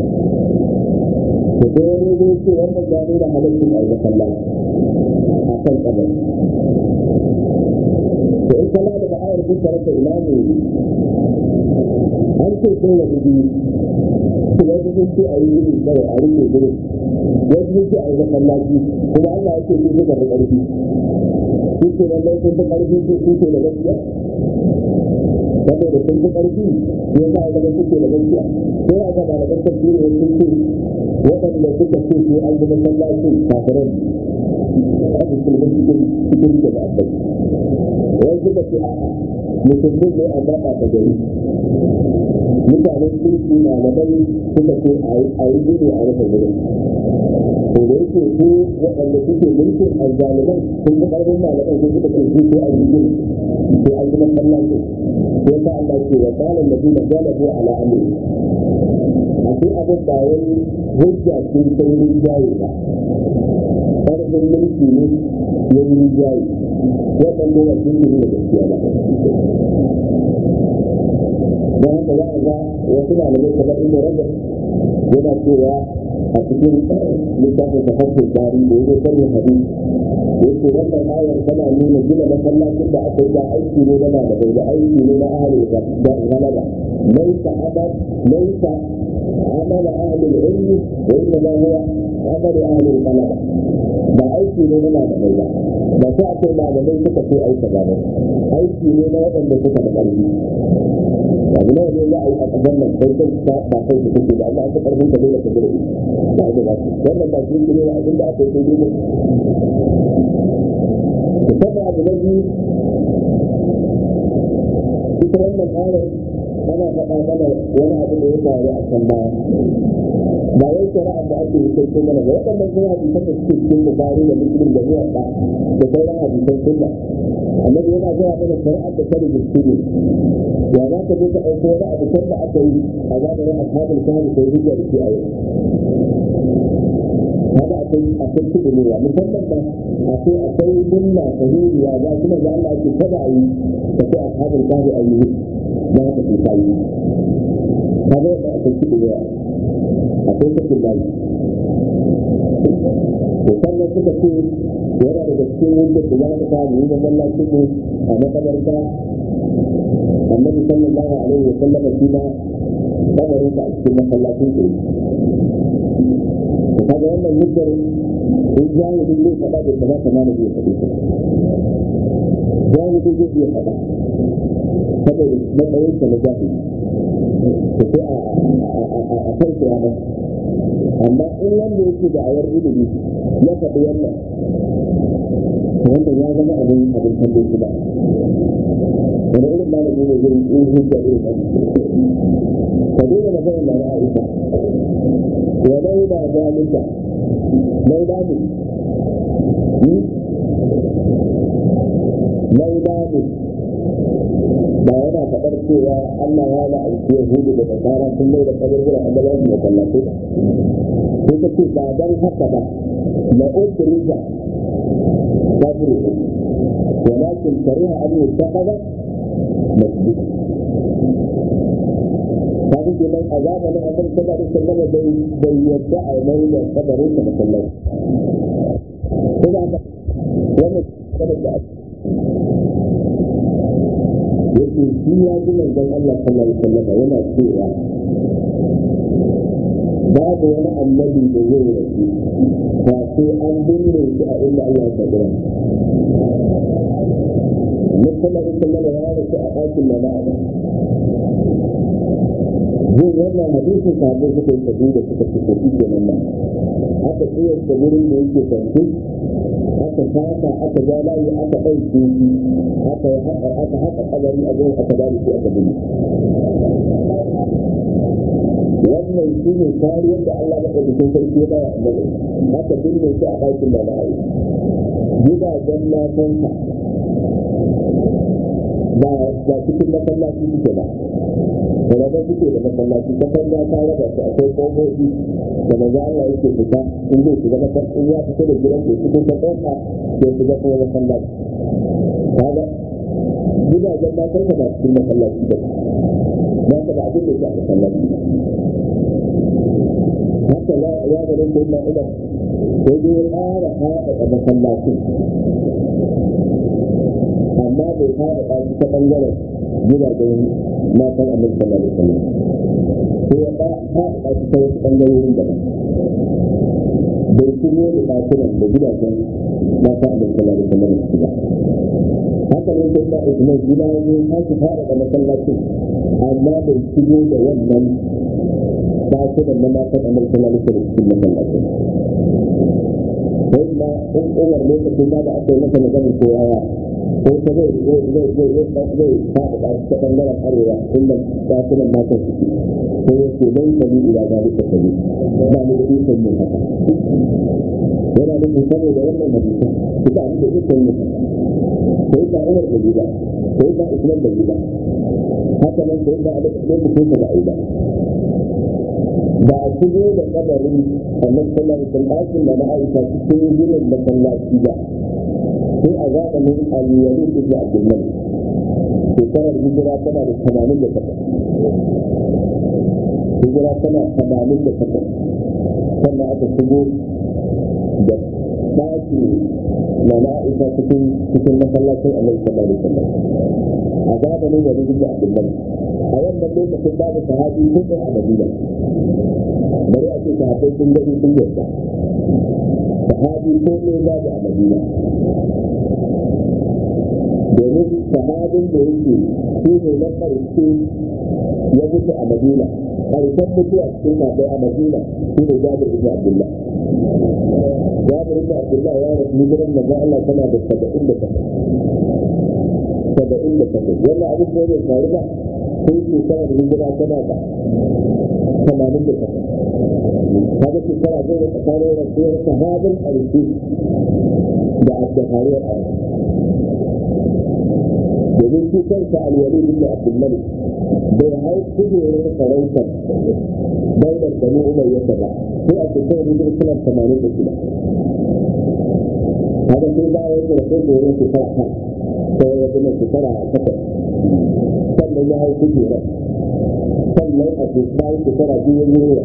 S1: to sai wani zai ce wannan ya nuna halaccin a yi sallah a kan kabari to in kala daga ayar kun rasa ina ne an ce sun rabu biyu wasu sun ce a yi gudu kawai a rike gudu wasu sun ce a yi masallaci kuma Allah ya ce sun zuba da ƙarfi sun ce lallai sun fi ƙarfi sun ce da gaskiya saboda sun fi ƙarfi ne za a zama suke da gaskiya sai a gaba da gaskar biyu ne sun ce waɗanda suka ce su an zama masallacin kafirai a cikin cikin cikin da ba a wani suka ce a'a musulmin ne a zaɓa ta gari mutanen kirki malamai suka ce a yi gudu a rufe gudun to da yake su waɗanda suke mulkin azzaliman sun ga ƙarfin malaman sun suka ce su sai an yi gudu sai an yi masallaci sai ta Allah ce wa qala alladhina galabu ala amri a sai abin ba wani hujja ce sai rinjaye ba ƙarfin mulki ne ya yi rinjaye waɗanda ya sun yi da gaskiya ba don haka za a ga wasu malamai kamar inda rajab yana cewa a cikin littafin da hankali tari da yake sanya hadisi yake wannan ayar tana nuna gina masallacin da aka yi da aiki ne na malamai da aiki ne na ahalin da galaba laisa amal laisa amal ahalin ilmi wa inna ma huwa amal ahalin galaba ba aiki ne na malamai ba ba sai akwai malamai suka ce aika ba aiki ne na waɗanda suka da ƙarfi abu ne ne za a yi a ƙasar nan sai kai ta ba kai su kuke da amma an ta ƙarfin ka dole ka gida ba da ba su wannan ba shi ne abin da aka yi sai dole sannan abu na biyu ita wannan ayar ana faɗa mana wani abu da ya faru a can baya ba wai shari'a da ake yi sai mana ba waɗannan kuma hadisan da suke cikin bukari da muslim da zuwa ɗa da sauran hadisan sunna annabi yana gaya mana shari'ar da ta rubutu ne ya za ka je ka ɗauko wani abu can da aka yi a zamanin ashabul kahfi sai hujja da shi a yau kaga akwai akwai kuɗi ne ya musamman ba akwai akwai dunna sahihiya za kuma ga Allah ake kada a yi da sai ashabul kahfi a yi da haka sai ta yi kaga yadda akwai kuɗi ne akwai kuɗin layi to sannan suka ce yana daga cikin yadda da za ka samu yi masallacin mu a makabarta annabi sallallahu alaihi wa sallam shi ma kabarin ka a cikin masallacin ku to kaga wannan hujjar in jahili zai faɗa bai kamata ma da zai faɗi ta jahili zai iya faɗa saboda matsayinsa na jahili to sai a kan kiyama amma in wanda yake da awar ilimi ya faɗi wannan wanda ya zama abin abin kallo shi ba wani irin malami ne zai yi hujja irin nan ka daina magana da na Aisha wa lai da zalika lai da mu lai da mu ba yana faɗar cewa Allah ya la'aiki Yahudu da Nasara sun mai da kaburbura a gaban su masallatai ba sai ta ce ba dan haka ba la ukhrija kabru walakin kariha an yuttakhadha masjid kaga kenan a zamanin annabi sallallahu alaihi wasallam bai bai yadda a mai da kabarin da masallaci ko ba haka wannan kabarin da yake shi ya ji manzon Allah sallallahu alaihi wasallam yana cewa babu wani annabi da zai rasu ba sai an binne shi a inda Allah ya kaddara Muhammad sallallahu alaihi wasallam ya rasu a ɗakin da ba'a zai wannan hadisin sabon suka yi tafi da suka fi tafi kenan nan aka tsayar da wurin da yake kwanci aka saka aka ja layi aka ɗauke shi aka haƙa aka haƙa kabari a gurin aka bari shi aka bin wannan shi ne kariyar da Allah na ɗauki sarki ya bawa annabi aka binne shi a ɗakin da na'ayi gidajen matansa ba ba cikin masallaci suke ba raba suke da masallaci katanga ta raba su akwai ƙofofi da maza Allah yake fita in zai shiga masallaci in ya fita da gidan da cikin ta ƙofa ya shiga kuma masallaci kaga gidajen matansa ba cikin masallaci ba ba ka da abin da ke a masallaci haka ya ga nan sai na umar sai dai ya ƙara haɗa masallacin amma bai fara ɗaki ta ɓangaren gidajen matan annabi sallallahu alaihi wasallam sai ya fara ɗaki ta wasu ɓangarorin daban bai shiryo da ɗakunan da gidajen matan annabi sallallahu alaihi wasallam su ba haka ne sai da Usman shi ma ya sake fara da masallacin amma bai shiryo da wannan ɗakunan na matan annabi sallallahu alaihi wasallam cikin masallacin sai ma in umar lokacin da aka yi masa maganar kowa ko ta zai zai zai zai zai zai faɗa ta ta ɓangaren arewa inda ɗakunan matan suke ko ya ce nan sami ila ga duka sami ba ni da ikon yin haka yana nufin saboda wannan hadisa su ba ni da ikon yin haka sai ba umar da gida sai ba islam da gida haka nan sai ba a lokacin da ba a yi ba ba a shigo da kabarin annabi sallallahu alaihi wasallam ɗakin da na aisha cikin ginin masallaci ba sai a zamanin aliyari ibn abdullah shekarar hijira tana da tamanin da takwas hijira tana tamanin da takwas sannan aka shigo da ɗaki na na aisha cikin cikin masallacin annabi sallallahu alaihi wasallam a zamanin wani ibn abdullah a wannan lokacin babu sahabi ko a madina bari a ce sahabbai sun gani sun yarda sahabi ko ne babu a madina domin sahabin da yake shi ne na ƙarshe ya mutu a madina ƙarshen mutuwa cikin sahabbai a madina shi ne jabir ibn abdullah jabir ibn abdullah ya rasu hijiran manzo Allah tana da saba'in da takwas saba'in da takwas wannan abin da ya faru ba sai shekarar hijira tana da tamanin da takwas kaga shekara zai da tsakanin rasuwar sahabin ƙarshe da abdahariyar a domin shi kansa alwali bin abdulmalik bai hau kujerar sarautar daular bani umar yadda ba sai a shekarar hijira suna tamanin da shida kaga sai bayan da rasul da wurin shekara ta sai ya zama shekara takwas sannan ya hau kujerar sannan a shekara shekara biyu ya yi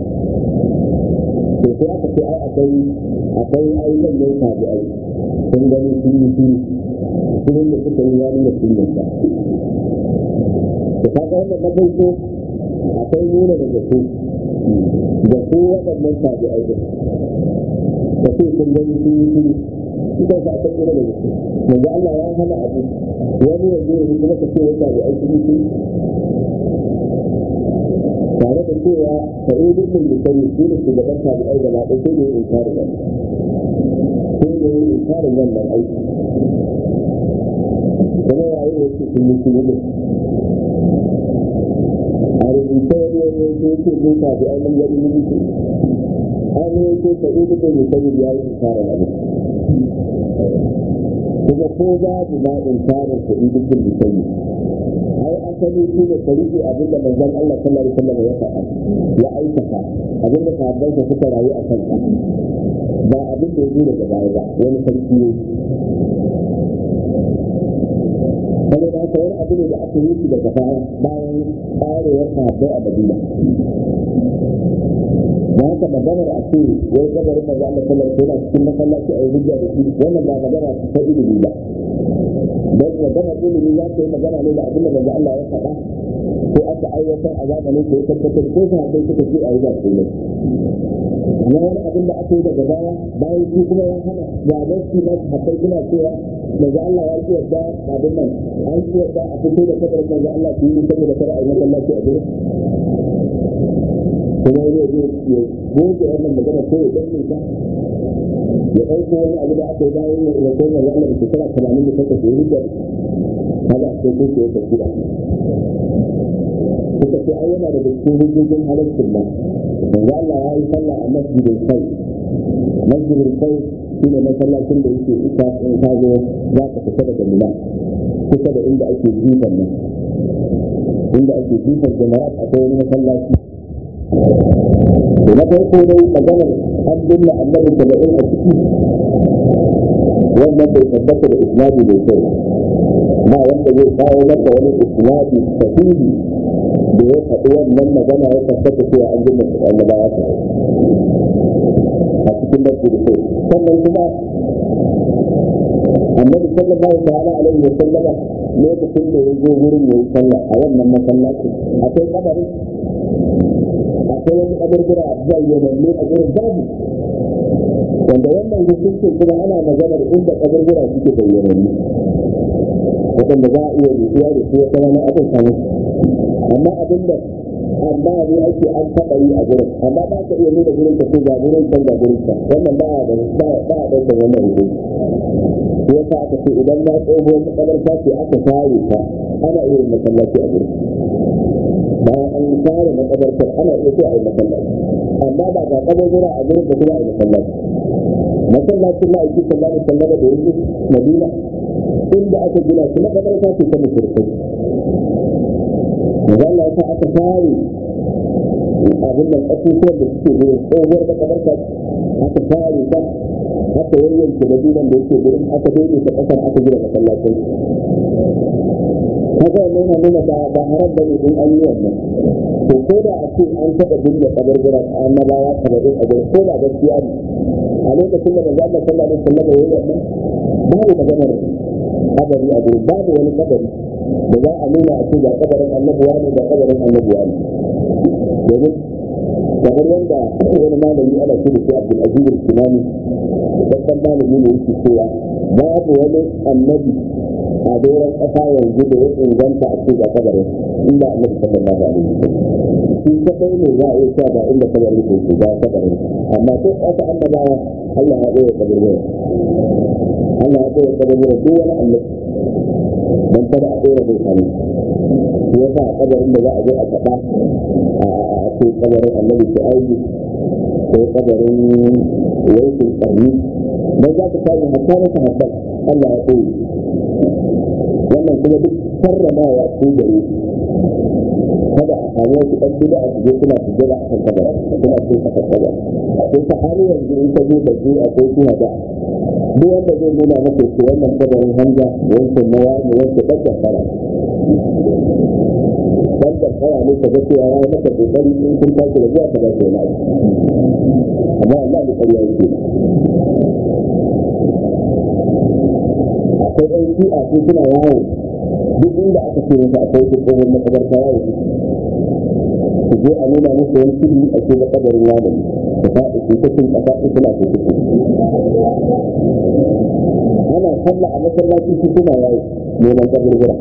S1: to sai aka ce ai akwai akwai ayyukan da ya tabi ai sun gani sun yi sun sun da suka yi wani da sun yanta da kaga wannan na farko akwai nuna da gasu da su waɗannan tabi ai da da su sun gani sun yi sun ita sa ta kira da gasu yanzu Allah ya hana abu wani yanzu yanzu kuma ka ce wata da ai sun yi sun tare da cewa sa'idun min musayyi shi ne shugaban tabi'ai da na ɗauke da yin inkarin wannan sai da yin inkarin wannan aiki kuma yayin da yake sun yi sun a rubuce wani wani yake yake zai tabi'ai nan gari ne yake an yi yake sa'idun min musayyi ya yi inkarin abin kuma ko babu ma inkarin sa'idun min musayyi ai asali shi ne ka rike abin da manzon Allah sallallahu alaihi wasallam ya faɗa ya aikata abin da sahabbai ka suka rayu a kansa ba abin da ya zo daga baya ba wani sarki ne saboda haka wani abu ne da aka yi shi daga baya bayan tsarewar sahabbai a Madina da haka maganar a ce wai gabarin manzo Allah sallallahu alaihi wasallam cikin masallaci a yi hujja da shi wannan ba magana ta ilimi ba don magana ilimi za ta yi magana ne da abin da manzo Allah ya faɗa ko aka aiwatar a zamanin ko ya tabbatar ko sa dai suka ce a yi ba ne amma wani abin da aka yi daga baya bayan shi kuma ya hana ga nasi na hakai suna cewa manzo Allah ya ce yadda abin nan an ce yadda a fito da kabarin manzo Allah su yi saboda kada a yi masallaci a gurin kuma wani ya goge wannan magana ko ya danne ta ya ɗauko wani abu da aka yi bayan ya ya koma ya Allah da shekara tamanin da takwas ya rike kaga a cikin ko ya tafi da suka ce ai yana daga cikin hujjojin halaccin nan yanzu Allah ya yi sallah a masjidin kai masjidin kai shi ne masallacin da yake isa in ka zo za ka fita daga mina kusa da inda ake jifan nan inda ake jifan jamarat akwai wani masallaci da na farko dai maganar an binne annabi saba'in a ciki wannan bai tabbata da isnadi bai kai ba wanda zai kawo maka wani isnadi sahihi da ya faɗi wannan magana ya tabbata cewa an binne annabawa ta a cikin da kai sannan kuma annabi sallallahu ta'ala alaihi wa sallama lokacin da ya zo wurin yayi sallah a wannan masallaci akwai kabarin akwai wani kaburbura bayyananne a gurin babu wanda wannan hukuncin kuma ana maganar inda kaburbura suke bayyananne waɗanda za a iya rubuwa da su wata wani abin samu amma abin da amma ne ake an taɓa yi a gurin amma ba ka iya nuna gurin ka ko ga gurin can ga gurin can wannan ba a da ba a ɗaukar wannan hukunci shi yasa aka ce idan na tsoho makabarta ce aka share ta ana iya masallaci a gurin bayan an share makabartar ana iya so a yi masallaci amma ba ga kaburbura a gurin da kuma a yi masallaci masallacin na aiki sallallahu alaihi wasallam da yanzu madina inda aka gina shi makabarta ce ta mushrikai da Allah ya sa aka share abin nan ƙasusuwan da suke gurin tsohuwar makabarta aka share ta aka yayyanke da duban da yake gurin aka daidaita ƙasar aka gina masallacin kaga wannan yana nuna ba ba haram bane in an yi wannan to ko da a ce an taɓa binne kabarburan annabawa saba'in a gurin ko da gaskiya ne a lokacin da manzo Allah sallallahu alaihi wasallam ya yi wannan babu maganar kabari a gurin babu wani kabari da za a nuna a ce ga kabarin annabuwa ne ga kabarin annabuwa ne domin kamar yadda wani malami ana ce da shi Abdul Aziz al-Kinani babban malami ne yake cewa babu wani annabi a doron ƙasa yanzu da ya inganta a ce ga kabarin inda annabi sallallahu alaihi wasallam shi kadai ne za a iya cewa ga inda kabarin ke ga kabarin amma ko aka annabawa Allah ya ɓoye kabarin Allah ya ɓoye kabarin duk wani annabi don kada a ɗora bai sani shi ya sa a kabarin da za a zo a faɗa a ce kabarin annabi su aiki ko kabarin yankin ƙarni don za ka samu hatta na sahabban Allah ya ɓoye wannan kuma duk karramawa ko gare kada a samu wasu ɗan bida a shige suna shige da akan kabara suna cin kasar kabara akwai sahari yanzu in ka zo da su akwai suna da duk wanda zai nuna maka ce wannan kabarin hanja wancan na wani wancan ɗan kankara ɗan kankara ne ka ga cewa ya maka kokari in kun tashi da zuwa ka ba shi wani amma Allah da ƙarya yake akwai ɗan shi'a su suna yawo duk inda aka ce masa akwai su tsohon makabarta yawo su je a nuna musu wani fili a ce da kabarin wani da faɗi su ta cin ƙasa su suna su suke ana sallah a masallaci su suna yawo neman kaburbura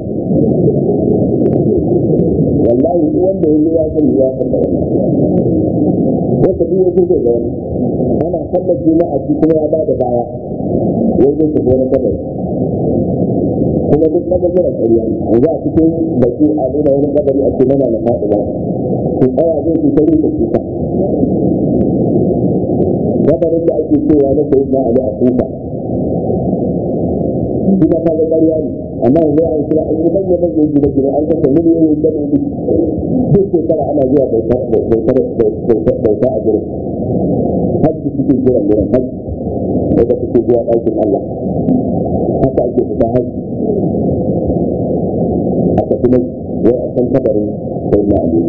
S1: wallahi duk wanda ya yi ya san ya san da wannan wata duk ya zai da wani ana sallar juma'a shi kuma ya ba da baya wai zai tafi wani kabari kuma duk kabarburan ƙarya yanzu a cikin baki a nuna wani kabari a ce mana na faɗi ba su tsaya zai su ta rika kuka kabarin da ake cewa na sayi na ali a kuka shi ma kaga ƙarya ne amma yanzu an kira an yi manya manyan gine gine an kasa miliyoyin daloli duk shekara ana zuwa bauta a gurin hajji suke jiran gurin hajji daga suke zuwa ɗakin Allah haka ake fita hajji a tafi nan wai a san kabarin sai na ali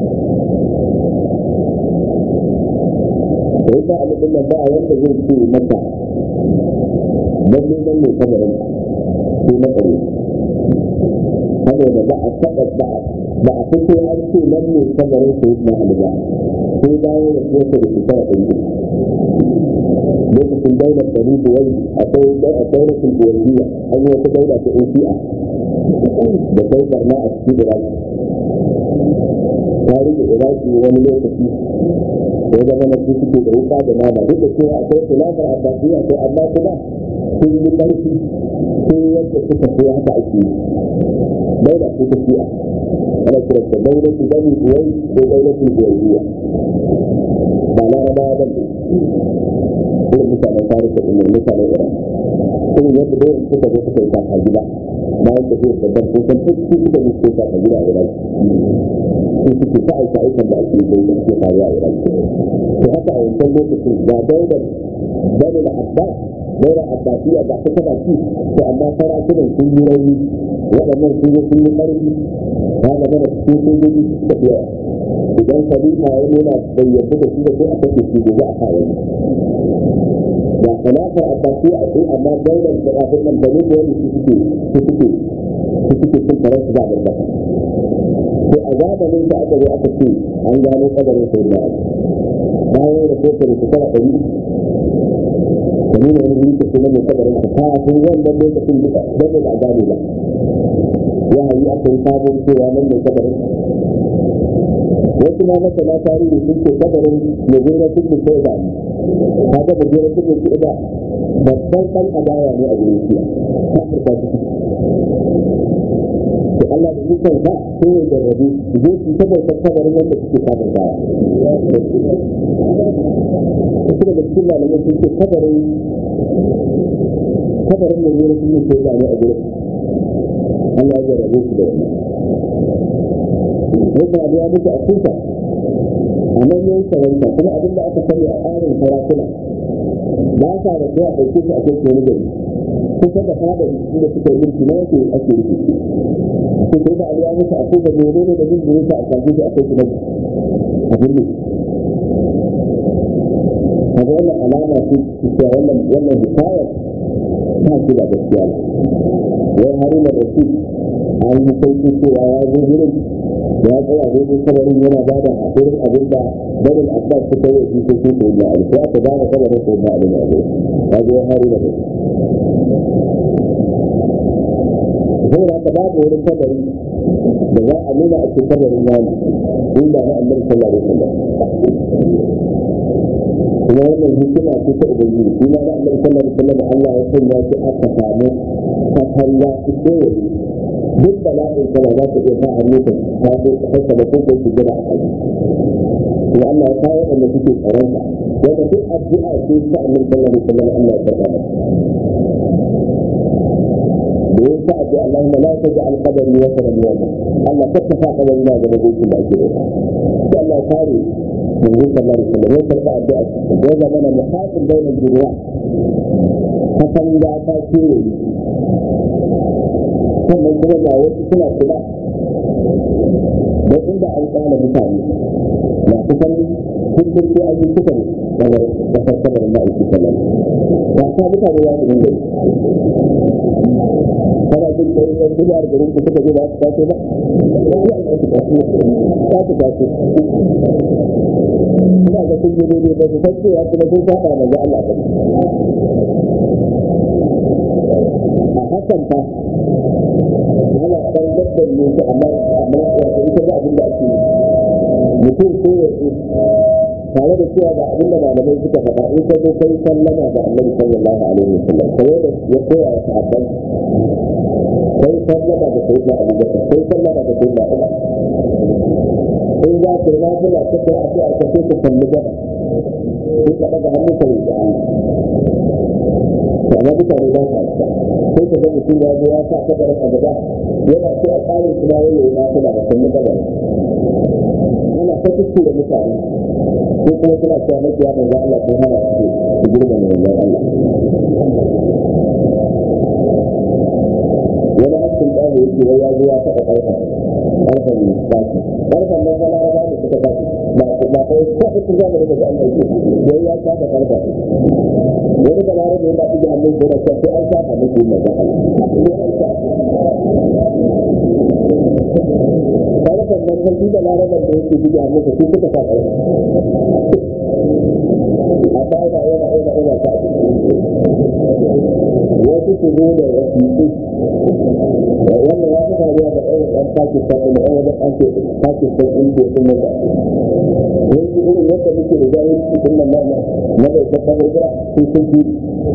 S1: sai na ali din nan ba a wanda zai ce maka lalle nan ne kabarin sai na ƙare saboda ba a taɓa ba ba a fito an ce nan ne kabarin sai na ali ba sai bayan da su yake da shekara ɗari lokacin daular ɗari buwai akwai daulatin buwaiya an yi wata daula ta asiya da kai barna a cikin iraki ta rike iraki wani lokaci da ya zama na su suke da wuka da nama duk da cewa akwai kulafar a tafiya to amma kuma sun yi ƙarfi sun yadda suka so haka ake yi daula ce ta shi'a ana kiranta daulatin bani buwai ko daulatin buwaiya ba larabawa ba ne irin mutanen farisa ɗin ne mutanen iran irin yadda dai suka zo suka yi kaka gida bayan da zai babban sun san duk su suka zo suka yi kaka gida a iran su suke ta aika aikan da ake yi da suke faruwa a iran to haka a wancan lokacin ga daular bani da abbas daular abbasiya ga ta tana ci to amma sarakunan sun yi rauni waɗannan sun zo sun yi ƙarfi ta zama da cikin sojoji suka fi yawa idan khalifa ya nuna bai yarda da shi da sai a kashe shi gobe a kawo da khilafar abbasiya a tsaye amma daular da abin nan da nuna wani su suke su suke su suke cin karar su ba da kasa to a zamanin da aka zo aka ce an gano kadarin sai da bayan da kofar su tara ɗari da nuna wani wuri ke kuma mai kadarin ka kafin wannan lokacin duka don da a gane ba wahayi aka yi sabon cewa nan mai kadarin wasu ma masana tarihi sun ce kabarin mujera sun ce sai zane kaga mujera sun ce ba babban ɗan adawa ne a gurin shiya kafirta su to Allah da ikon sa sai ya jarrabe su je su saboda kabarin wanda suke kafirtawa wasu daga cikin malamai sun ce kabarin kabarin mujera sun ce sai zane a gurin Allah ya jarrabe su da wannan yadda abu ya mutu a kusa a nan yin sarauta kuma abin da aka sani a tsarin sarakuna ba sa da zuwa ɗauke su a kai wani gari kusa da fadar inda suka yi mulki na yake ake rufe su sai da abu ya mutu a kusa da ne da jin da yasa a kaje su a kai su nan a birni kaga wannan alama ce cewa wannan wannan hikayar ta ce ba gaskiya ba wai haruna rasul an yi sauki cewa ya zo wurin ya tsaya daidai kabarin yana ba da haƙurin abin da barin abbas suka yi shi sai su da ali sai aka gane kabarin ko da ali ne ya zo hari da kai saboda haka babu wurin kabari da za a nuna a cikin kabarin wani inda na annabi sallallahu alaihi wasallam kuma wannan hikima ce ta ubangiji shi ma na annabi sallallahu alaihi wasallam Allah ya sanya shi aka samu katanga su kowace duk da la'in kana za ta iya sa hannu ta tafi ta haifa da kuma su gina a kai kuma Allah ya kawo wanda suke tsaron ka wanda duk addu'a ce ta annabi sallallahu alaihi wasallam Allah ya karɓa masa da yin sa addu'a Allahumma la taj'al qadari wa sanan yawma Allah ka tafa qadari na ga dokokin da ake da sai Allah ya kare manzon sallallahu alaihi wasallam ya karɓa addu'a ya zama na muhafin bainal jirwa katanga ta kewaye sannan kuma ga wasu suna kula don inda an tsara mutane masu fanni kullum sai an yi kusan kamar kasar kamar ma'aiki sallam ba ta mutane ya su dinga kana jin da yin duniya da garin ku suka zo ba su taso ba ya an su taso ta su taso ina ga sun yi daidai ba su san cewa kuma sun saba manzo Allah ba a hakan fa ana ɗan dabbar ne su amma amma wato ita ga abin da ake yi mutum ko ya ce tare da cewa ga abin da malamai suka faɗa in ka zo kai sallama da annabi sallallahu alaihi wasallam kai da ya koya wa sahabban kai sallama da sayyidina abubakar kai sallama da sayyidina umar in za ka yi nafila ta kai a ce a kace ka kalli gaba sai ka ɗaga hannu ka yi da Allah to amma mutane ba sa sai ka ga mutum ya zo ya sa kabarin a gaba yana so a tsarin kuma yayi yi nafila da kalli gaba ana ta kuskure da mutane ko kuma suna cewa makiya manzo Allah ko hana su su girma ne manzo Allah wani hakkin ɗaya yake wai ya zo ya taɓa ƙarfa ƙarfan baki ƙarfan nan fa laraba da suka baki ba ba kai ko su zama da ga Allah yake wai ya taɓa ƙarfa wani da laraba yana ɗiga hannun da yana sai an taɓa miki manzo Allah sai an taɓa ƙarfan nan fa shi da laraban da yake ɗiga hannun sa su suka sa ƙarfa a baya yana yana yana ta wasu su zo da wasiƙu wannan ya fi faruwa da ɗaya ɗan Pakistan da ɗan wajen ake Pakistan in ke sun yadda yanzu irin yadda muke da jahil cikin nan na na bai ta kan hijira sun sun fi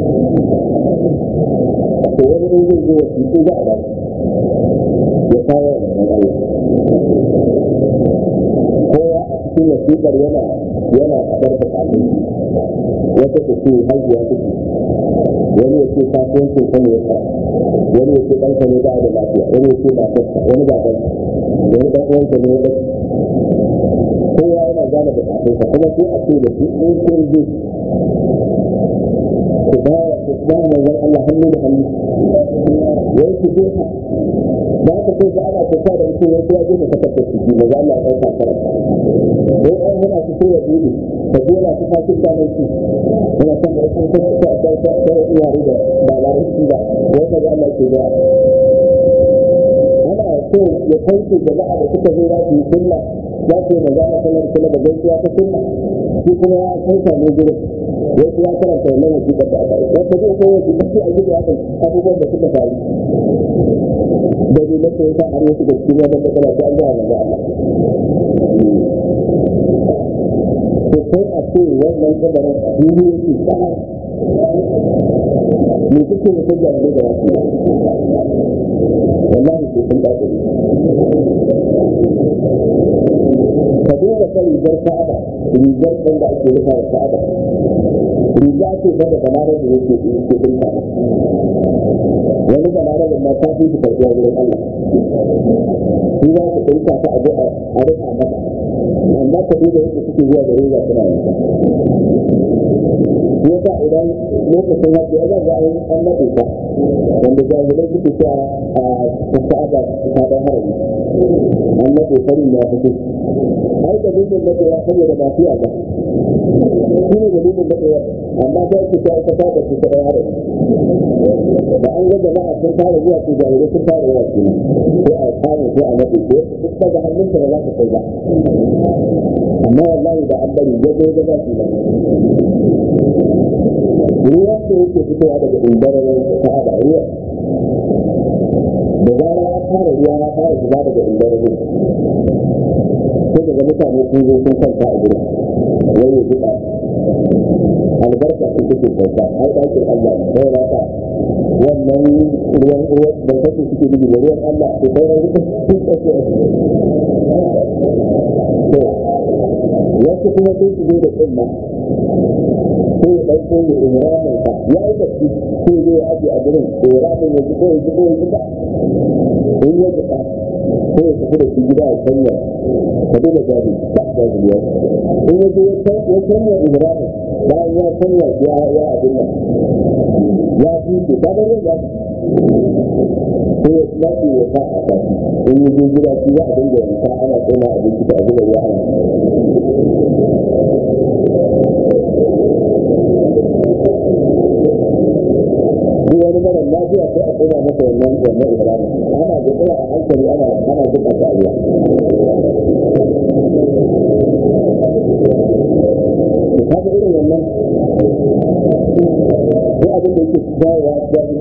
S1: to wani ne zai zo wasiƙu za a ba ya kawo wannan Allah kowa a cikin wasiƙar yana yana faɗar buƙatun wata ta ce haihuwa take wani ya ce kasuwancin kan ya fara wani ya ce ɗanka ne ba da lafiya wani ya ce matarsa wani ba ɗan wani ɗan uwansa ne ya kowa yana gane buƙatunsa kuma sai a ce da su in kun je ku ba ku ba manzon Allah hannu da hannu wai ku je ka da aka sai ga ana tafiya da mutum wai ya je da takardar ciki maza Allah ya ɗauka karanta wai an hana su sai ya dubi ka je yana ta fasin danar su yana son da sun kasa ta ta ta ta yare da ba larabci ba wai ka ga Allah ke da ana so ya kauce jama'a da suka zo za su yi sunna za su yi magana sallar sallar da gaisuwa ta sunna shi kuma ya kauta ne gurin wasu ya karanta wannan wasiƙar da aka yi wata zai kai wasiƙar sai a gida ya abubuwan da suka faru da ne na sai ta har wasu da cikin wannan matsala ta an gaya manzo Allah ko kai a ce wannan kabarin a fili yake sama me kuke da kujja ne da wasu wallahi ko kun dace ka duba ta rigar ka'aba rigar ɗin da ake rufa da ka'aba riga ce ba da balarar da yake yake dinka wani balarar da ma ta fi su karɓuwa wurin Allah shi za su dinka ta abu a rufa mata amma ka duba yadda suke zuwa da riga suna yanka yasa idan lokacin hajji ya zaga an an naɗe ta wanda jahilai suke cewa a ka'aba ta ɗan harami an naɗe farin ya fito ai dalilin da ya saboda ba fiya ba shi ne dalilin da ya amma sai ku ta ita da su ɗan harami da an ga jama'a sun fara zuwa su jahilai sun fara yawa su sai a kame sai a naɗe ko duk daga hannunsa ba za ka kai ba amma wallahi da an bari ya zo ga za su ba ruwa da yake fitowa daga indarar ka'aba ruwa da zara ya fara ruwa ya fara zuba daga indarar sai daga mutane sun zo sun kwanta a gurin wai ya zuba albarka sun take kwanta ai ɗakin Allah ne sai ya ta wannan ruwan ruwan da kake suke gudu da ruwan Allah ko kai ruwan sun take to wasu kuma sai su zo da tsumma sai ya ɗauko ya ihramin ka ya yi bacci sai ya ya aje a gurin ihramin ya jiƙo ya jiƙo ya jiƙa in ya jiƙa sai ya tafi da shi gida a sanya ka duba jari ba jari ya in ya je ya sanya ihramin bayan ya sanya ya ya abin nan ya fi ta ga yin ya sai ya lafi ya sa a kashi in ya je gida shi za a dinga yanka ana tsoma abinci da abin da ya hana shi wani mara lafiya sai a tsoma masa wannan wannan ibrahim ana gudura a hankali ana ana duka ta ruwa kaga irin wannan ko abin da yake dawowa jari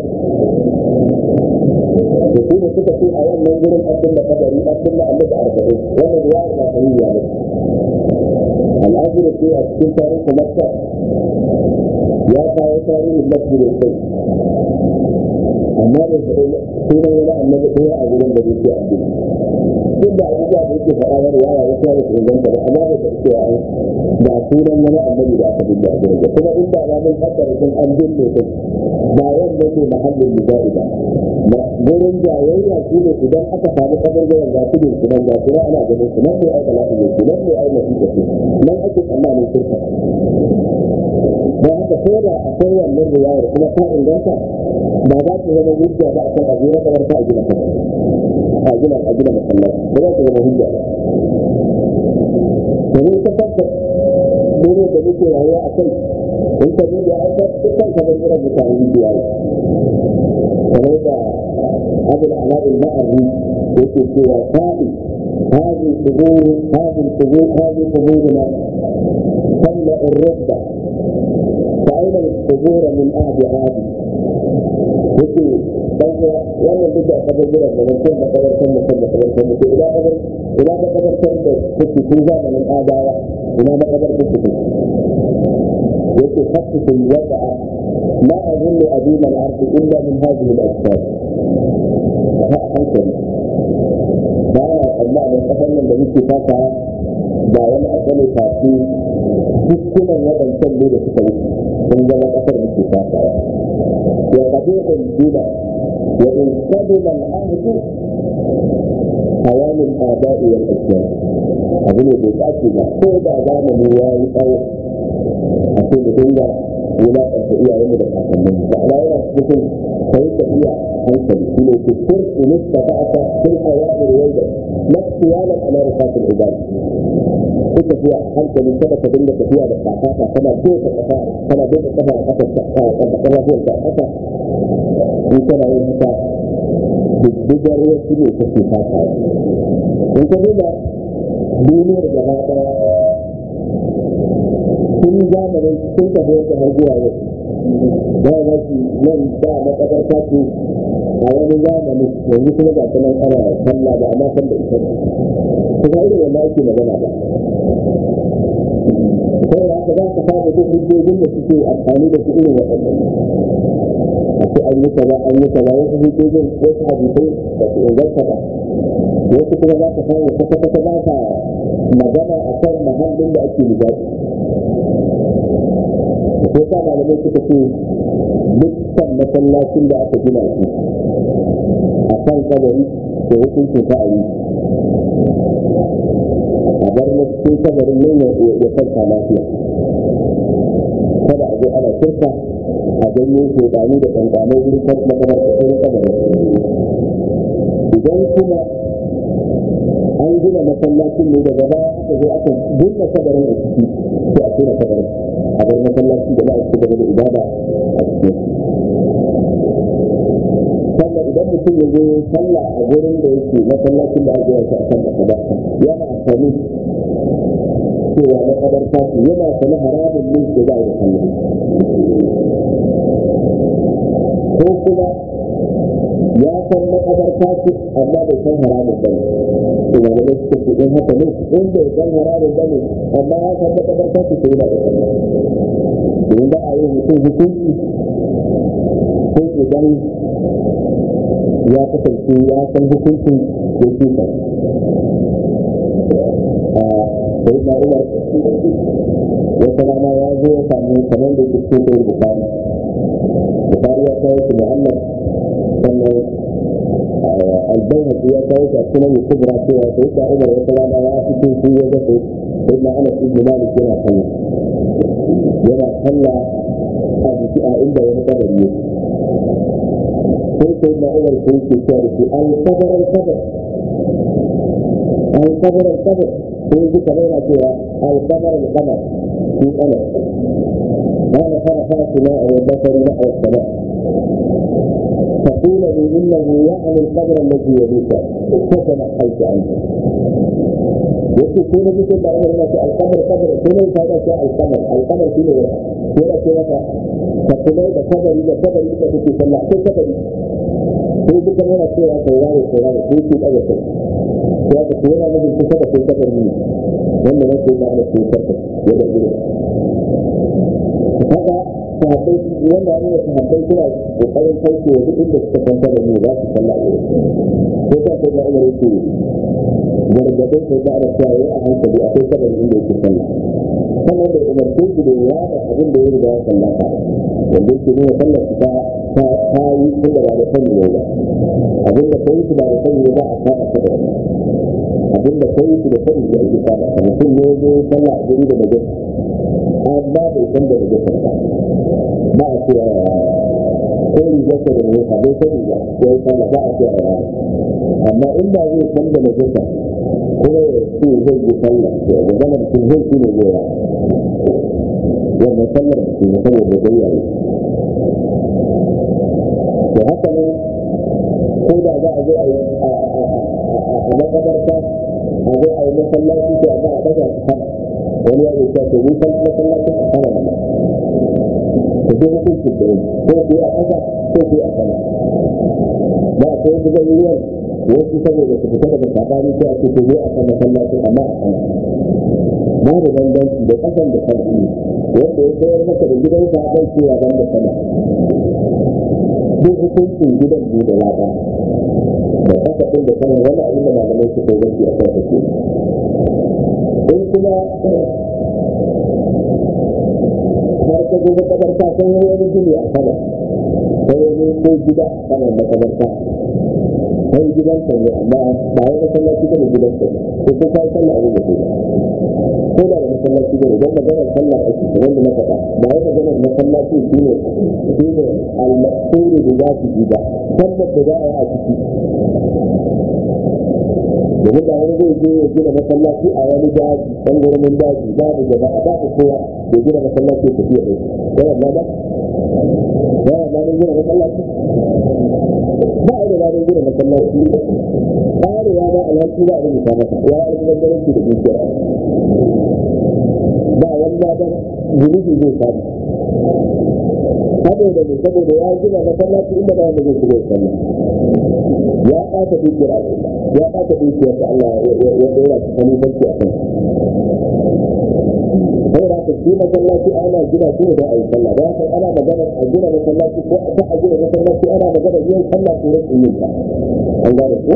S1: da su da suka ce a wannan gurin abin da kadari abin da annabi arba'in wannan ruwa da sahiya ne al'ajir ce a cikin tarihin makka ya kawo tarihin masjidin sai amma da sunan wani annabi ɗaya a gurin da yake abin duk da abubuwa da yake faɗa wani yaya wasu ya su inganta ba amma da ta cewa an da sunan wani annabi da aka dinga a gurin da kuma inda ba mun kaddara sun an binne su ba wanda ne mahallin misali ba gurin jayayya shi ne idan aka samu kabargaran ga kudin su nan ga su nan ana ganin su nan ne ai bala'i ne su nan ne ai nasiha ce nan ake tsammanin shirka don haka ko da akwai wannan riwayar kuma ta inganta ba za ta zama hujja ba a kan abu na kamar ta a gina a gina a gina masallaci ba za ta zama hujja ba domin ta fata dole da muke rayuwa a kai in ka duba an ta dukkan kamar irin mutane biya ne kamar da abin ala'in ma'arri yake cewa sa'i هذه القبور هذه القبور هذه قبورنا تملأ الركبة فأين القبور من أهل عادي yake banza wannan duka a kasar jiran da mutum da kabartar mutum da kabartar mutum ina kabar ina da kabartar da kuke tun zamanin adawa ina da kabartar kuke yake hakikin wada'a ma azunnu adima al-ardi illa min hadhihi al-asbab fa hankali ba ya tsammanin kasar nan da muke fata ba wani abu ne kafi dukkanin waɗancan ne da suka wuce sun zama kasar muke fata وقبيح البدع وإن قدم العهد حيان الآباء والأجداد أقول بتأكد كل زمن رواية أو أقول إلا ولا تستطيع أن يدخل منه فلا يمكن كيف تستطيع أن تدخل في السر إن استطعت في الأوامر ويدا لا اختيالا على رفاق العباد kuka fiya hankali kada ka dinga tafiya da kakata kana doka kafa kana doka kafa a kasa ta a kasa kana doka a kasa in kana yin haka dubbar wasu ne kake fata in ka duba duniyar gaba daya sun zamanin sun tafi wata har zuwa yau da ya shi nan da makabarta ce a wani zamani yanzu kuma ga kanan ana sallah ba amma san da ita ba kuma irin wanda ake magana ba sai da haka za ka samu duk hujjojin da suke amfani da su irin waɗannan a ce an yi kaza an yi kaza wasu hujjojin wasu hadisai da su inganta ba wasu kuma za ka samu kwata kwata za ka magana a kan mahallin da ake lizafi ko sa malamai suka ce dukkan masallacin da aka gina shi a kan kabari da hukuncin ta a yi a bar na cikin kabarin nan ya kwanta lafiya kada a zo ana shirka a janyo shekaru da ƙanƙanai wurin makamar ƙasar kabarin idan kuma an gina masallacin ne daga baya aka zo aka gina kabarin a ciki sai a tura kabarin a bar masallacin da za a ci gaba da ibada a cikin sannan idan mutum ya zo sallah a gurin da yake masallacin da aka yi a kan kasa yana amfani cewa na kadar tasu yana sani haramun ne da za a yi sallah ko kuma ya san na kadar tasu amma bai san haramun ba ne kuma da suka ce in haka ne in bai san haramun ba ne amma ya san na kadar tasu sai yana da sallah domin ba a yi mutum hukunci ko idan ya kasance ya san hukuncin da ke sa a sai na umar wata rana ya zo ya samu kamar da ke cikin bukari bukari ya kawo shi muhammad sannan albayhaqi ya kawo shi a cikin mai kubra cewa sai na umar wata rana ya fito shi ya ga sai na anas ibn malik yana sallah yana sallah a jiki a inda wani kabari yake sai sai na umar sai ke cewa da shi an kabar kabar an kabar kabar sai ji kamar yana cewa an kabar kabar shi ana قال فرفعت ماء وبصر نحو السماء فقيل لي انه يعني القبر الذي يليك فتنحيت عنه yake ko na bikin da Allah ya ce alqamar qadar ko ne ta ce alqamar alqamar shine ko da ce maka ka kuma da kabari da kabari da kake sallah ko kabari ko duka yana cewa kai yaro ko yaro ko ki daga kai ya ka kuma na da kusa da kai kabari ne wanda ne ke da ana ce kabari ya da gudu haka sahabbai wanda ne sahabbai suna kokarin kauce wa duk inda suka san kabari ne za su sallah ko ka ko da umar yake gargadin sai da ana cewa a hankali akwai kabari inda yake sallah sannan da umarce shi da ya da abin da ya riga ya sallata wanda yake nuna sallar ta ta ta yi tun da ba da sani ne ba abin da kai shi ba da sani ne ba a saba ta da wannan abin da kai shi da sani ne ake saba ta mutum ne zo sallah a guri da najas amma bai san da najas ba ba a cewa ko rigarsa da najas bai sani ba ya yi sallah ba a cewa ya amma in ba zai san da najasa kuma ya ce zai yi sallah to da zama mutum zai shi ne zai wannan sallar da kuma saboda gayya ne da haka ne ko da za a zo a yi a makabarta a zo a yi masallaci to a za a daga su sama wani ya zai to ni san masallacin a sama da to dai hukuncin da ko ku a ƙasa ko ku a sama ba a kai su zai yi wasu saboda su fita daga sabani sai a ce ku zo a kan masallaci amma a sama ba da bambanci da kasan da kan wanda ya sayar maka da gidansa a cewa ban da sama duk hukuncin gidan ne da lada da kasa ɗin da sama wani abin da malamai suka yi a kan take in kuma har ka zo makabarta sai wani gini a sama sai wani ko gida saman makabarta sai gidan sa ne amma ba wai masallaci bane gidan sa ko ko kai sallah abin da ko da masallaci bane dan maganar sallah ake wanda na faɗa ba wai maganar masallaci shine shine al-maqsud bi zati gida sallar da za a yi a ciki domin da wani zai je ya gina masallaci a wani daji ɗan gurbin daji babu jama'a babu kowa da gina masallaci ya tafiya ɗaya yawan ma ba yawan ma gina masallaci ba a yi da ranar gina masallaci ƙarewa ba alhaki ba a rubuta masa ya yi almubazzaranci da dukiyar ba wani ladan zunubi zai samu saboda ne saboda ya gina masallaci inda ba wanda zai shiga ya sallah ya ɓata dukiyar al'umma ya ɓata dukiyar da Allah ya ɗora su kalifanci a kan sai da ka shi masallaci ana gina shi da ayi sallah da haka ana magana a gina masallaci ko a a gina masallaci ana magana yin sallah ko rashin yin ta an gane ko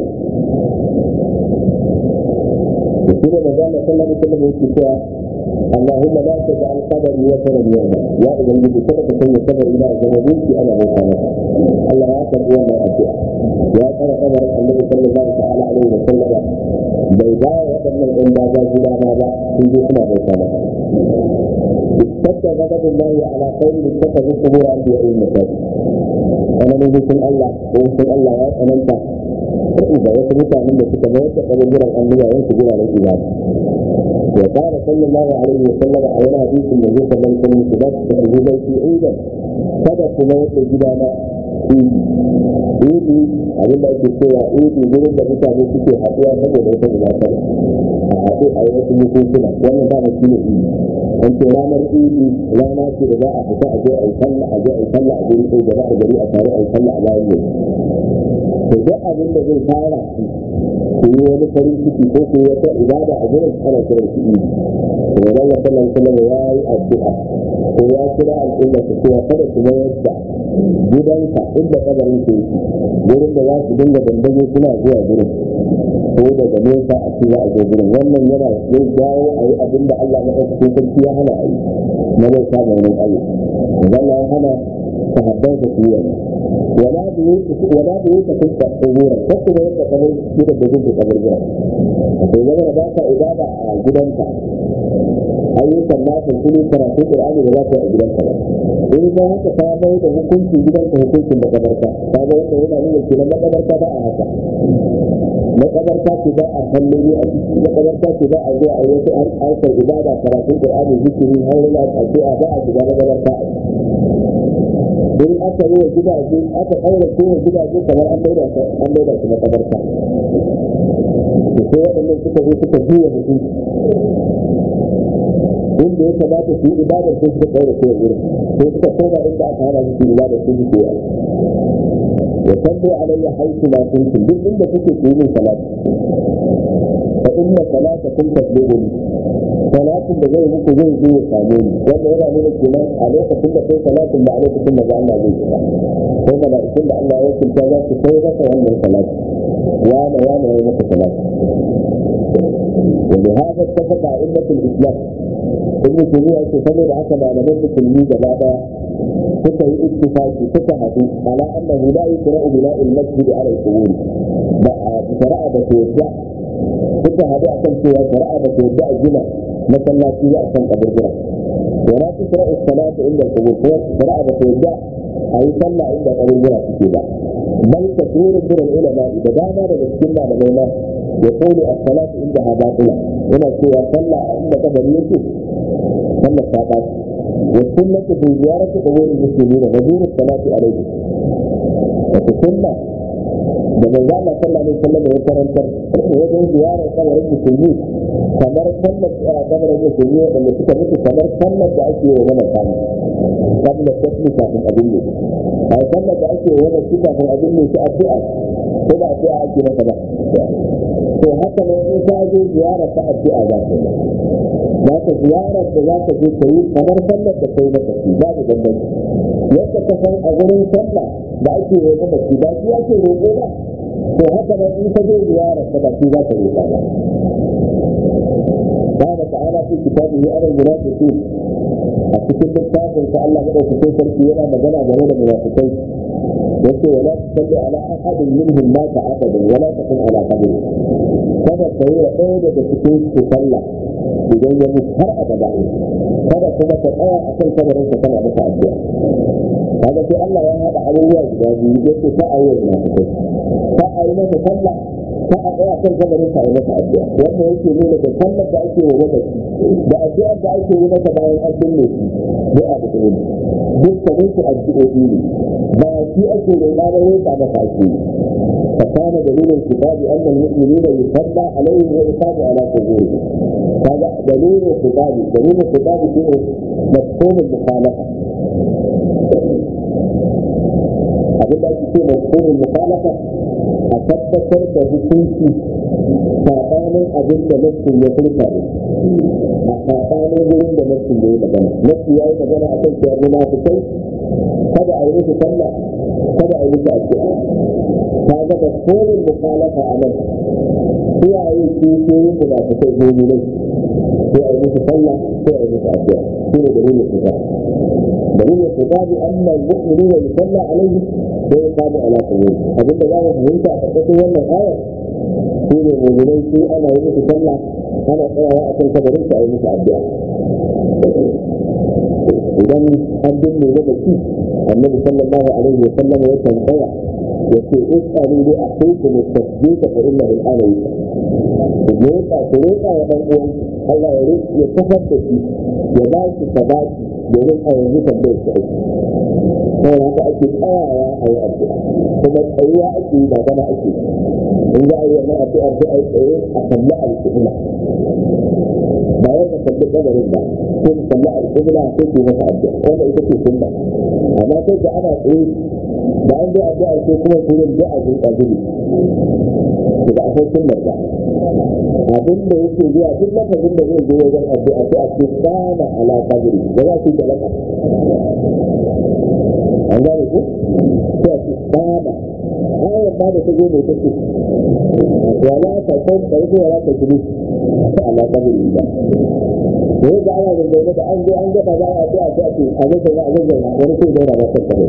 S1: shi ne magana sallah da sallah yake cewa اللهم لا تجعل قدري وثنا يوما يا اذا الذي كتب كل قدر الى زمانك انا مكانك الله يا تقوى ما ادعى يا ترى قدر النبي صلى الله تعالى عليه وسلم بيضاء وقبل الانباز الى ماذا في جسمه بيتنا اشتد غضب الله على قوم اتخذوا قبور انبياء المساجد انا نزل الله ونزل الله يا انت فإذا يثبت من تتميز قبل الأنبياء وينتظر على الإبادة وقال صلى الله عليه وسلم على حديث النبي صلى الله عليه وسلم في نفس الهدى في عيدا kada ku mai da gidana idi abin da ake cewa idi gurin da mutane suke haɗuwa saboda wata buƙatar a haɗu a yi wasu bukunkuna wannan ba shi ne idi an ce ranar idi rana ce da za a fita a je a yi sallah a je a yi sallah a guri ɗaya da a gari a tare a yi sallah a bayan yau to duk abin da zai fara ku yi wani farin ciki ko ku yi wata ibada a gurin ana kiran shi idi to wannan sallallahu alaihi wasallam ya yi addu'a ko ya kira al'umma su cewa kada su mayar da gidanka inda kabarin ke yake gurin da za su dinga dandazo suna zuwa gurin ko daga nesa a ci za a zo gurin wannan yana zai jawo a yi abin da Allah na ɗaukakin sarki ya hana a yi na zai sa mai nan Allah Allah ya hana sahabban su yi wannan wala da yake wala da yake kuka tsogora ko kuma yadda kamar gidan da gudu kamar gura to zama da ba ka ibada a gidanka ayyukan nafin kuli karatun Qur'ani da za ka yi a gidanka ba in za haka ta bai da hukuncin gidanka hukuncin makabarta ta ga wanda yana nuna kenan makabarta ba a haka makabarta ce ba a kallon a ciki makabarta ce ba a zo a yi wasu harkar ibada karatun Qur'ani zikiri haurula addu'a ba a shiga makabarta in aka yi wa gidaje aka ɗaura kowa gidaje kamar an maida an maida su makabarta sai waɗannan suka zo suka juya hukunci inda ya kamata su yi ibadar sai suka ɗaura kowa wurin sai suka koma inda aka hana su ibadar sai su koya wa sallu alayya haythu ma kuntum duk inda kuke ku yi min salati fa inna salatakum tablughuni salatin da zai muku zai zo ya same ni wanda yana nuna kenan a lokacin da kai salatin da a lokacin da Allah zai shiga ko mala'ikun da Allah ya kunta za su kai maka wannan salati wane wane ya maka salati ولهذا اتفق أئمة الإسلام ابن تيمية يقول حسب على من المسلمين جماعة suka yi ittifaki suka haɗu ala annahu la yuqra'u bina'i al-masjid 'ala al-qubur ba a shari'a da ke yadda suka haɗu akan cewa shari'a da ke yadda a gina masallaci a kan kaburbura wa la tuqra'u as-salatu inda al-qubur ko shari'a da ke yadda a yi sallah inda kaburbura suke ba bal kathiru min al-ulama da dama daga cikin malamai ma يقول الصلاة عندها باطلة هنا سوى صلى عند قدر يوسف صلى الصلاة والسنة في زيارة قبور المسلمين وزور الصلاة عليهم وفي السنة da manzo Allah sallallahu alaihi wasallam ya karantar wajen ziyarar kabarin musulmi kamar sallar kabarin musulmi wanda suka mutu kamar sallar da ake yi wa mamata ne sallar tasmi kafin abin ne a sallar da ake yi wa mamata kafin abin ne su addu'a ko ba addu'a ake masa ba to haka ne in ka je ziyara ta addu'a za ka yi za ka ziyarar da za ka je ka yi kamar sallar da kai maka shi ba da bambanci yadda ka san a gurin sallah da ake yi wa mamata ba shi ake roƙo ba to haka nan in ka je ziyarar ka ba shi za ka roƙa ba قال تعالى في كتابه أنا المنافقين أتكلم بالكافر فالله بدأ في سركي ولا مجنى جهود المنافقين يقول ولا تصلي على أحد منهم مات أبدا ولا تكن على قبره kada ka yi wa ɗaya daga cikin su sallah idan ya mutu har abada kada kuma ka tsaya a kan kabarin ka kana masa addu'a kaga sai Allah ya haɗa abubuwa guda biyu yake ta a yi wa munafikai ta a yi masa sallah ta a tsaya kan kabarin ka a yi masa addu'a wannan yake nuna da sallar da ake wa mamaci da addu'ar da ake yi masa bayan an binne shi duk abu ɗaya ne dukkanin su addu'o'i ne ba shi ake roƙa ba roƙa masa ake yi فكان دليل الكتاب ان المؤمنين يصلى عليهم ويصاب على قبورهم هذا دليل الخطاب دليل الخطاب فيه مفهوم المخالفه abin da ake ce mafhumin mukalafa a tabbatar da hukunci saɓanin abin da nassin ya furta ne a saɓanin wurin da nassin ya yi magana nassi ya yi magana a kan cewa munafikai kada a yi musu sallah kada a yi musu addu'a ta ga da kolin mukhalafa a nan iyaye su ke yin munafikai gobe ne sai a yi musu sallah sai a yi musu addu'a shi ne dalilin su dalilin su ba bi amma mu'mini da yusalla alaihi sai ya kamu ala kuburi abinda za mu fahimta a ƙarƙashin wannan ayar shi ne mu'minai su ana yi musu sallah ana tsayawa a kan kabarin su a yi musu addu'a idan an binne na da shi annabi sallallahu alaihi wa sallam ya tambaya ya ce is'alu li akhikum at-tasbita fa innahu al-ana yusal ku roƙa ku roƙa wa ɗan uwan Allah ya roƙa ya kafar da shi ya ba shi sabati domin a yanzu tambayar shi aiki kawai haka ake tsayawa a yi addu'a kuma tsayuwa ake yi ba gana ake in za a yi wannan addu'a sai a yi tsaye a kalli alƙibla ba ya ka kalli kabarin ba ko ka kalli alƙibla sai ku masa addu'a wanda ita ce sunna amma sai da ana tsaye da an dai addu'a sai kuma kurin da a zuwa gudu da akwai sunnar ba abin da yake zuwa duk lafazin da zai zo wajen addu'a sai a ce kana ala kabiri da za su yi talaka an gane ku sai a ce kana ayar ba da ta zo mai take wala ta san da yake wala ta gudu ta ala kabiri ba da yadda ana da zaune da an zo an gaba za a addu'a sai a ce a zai zauna a zai zauna wani sai zauna ba ta kabiri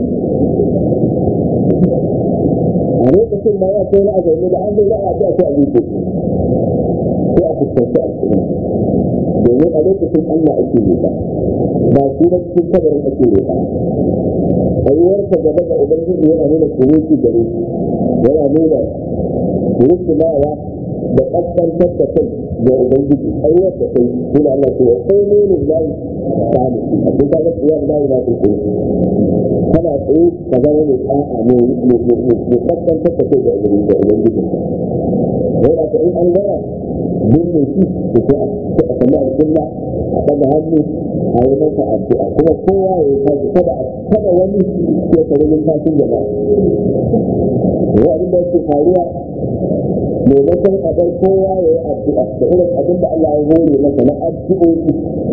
S1: a lokacin ma ya kai na a zaune da an zai za a addu'a sai a zuke sai a fuskanci al'umma domin a lokacin Allah ake roƙa ba shi da cikin kabarin ake roƙa tsayuwarsa gaba da ubangiji yana nuna kuruci gare shi yana nuna kuruci mawa da ƙasƙantar da kai da ubangiji tsayuwar da kai suna Allah ce wa kai ne ne zai samu a cikin kaga tsayuwar zai ba su kuru kana tsaye ka zama mai tsa'a ne mai ƙasƙantar da kai da ubangiji yana ta in an gara binne shi da sai a kalli alƙilla a ɗaga hannu a yi masa addu'a kuma kowa ya yi tashi kada kada wani ya kare yin tashin jama'a yau abin da yake faruwa maimakon a bar kowa ya yi addu'a da irin abin da Allah ya hore masa na addu'o'i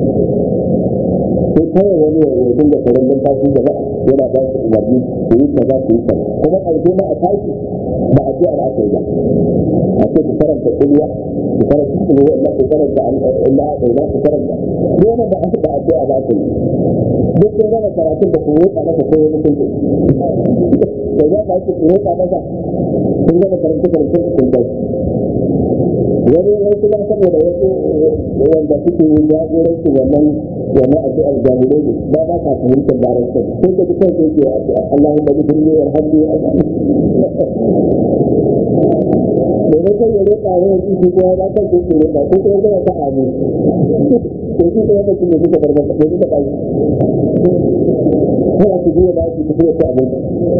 S1: sai kawai wani ya yi dinga karen yin tashin jama'a yana ba su umarni su yi kaza su yi kaza kuma ƙarshe ma a tashi ba addu'ar aka yi ba a ce ku karanta kulliya ku karanta kulliya Allah ku karanta Allah Allah ku karanta dole ba ba addu'a ba ta yi duk sai gama karatun da ku roƙa masa ko wani kun da za ka ku roƙa masa kun gama karanta karantun kun kai wani wasu ba saboda wasu wanda suke yin jagoranci wannan wannan addu'ar jami'ai ne ba ba ka fahimtar larabcin sai ka ji kai sai ke addu'a Allahumma bi kulli yarhamni maimakon ya roƙa wa yanzu shi kuma ba kan kuke roƙa ko kuma zama ta amu to shi kuma mutum ne suka bar masa ko suka kai kana su biya ba su tafiya ta abinci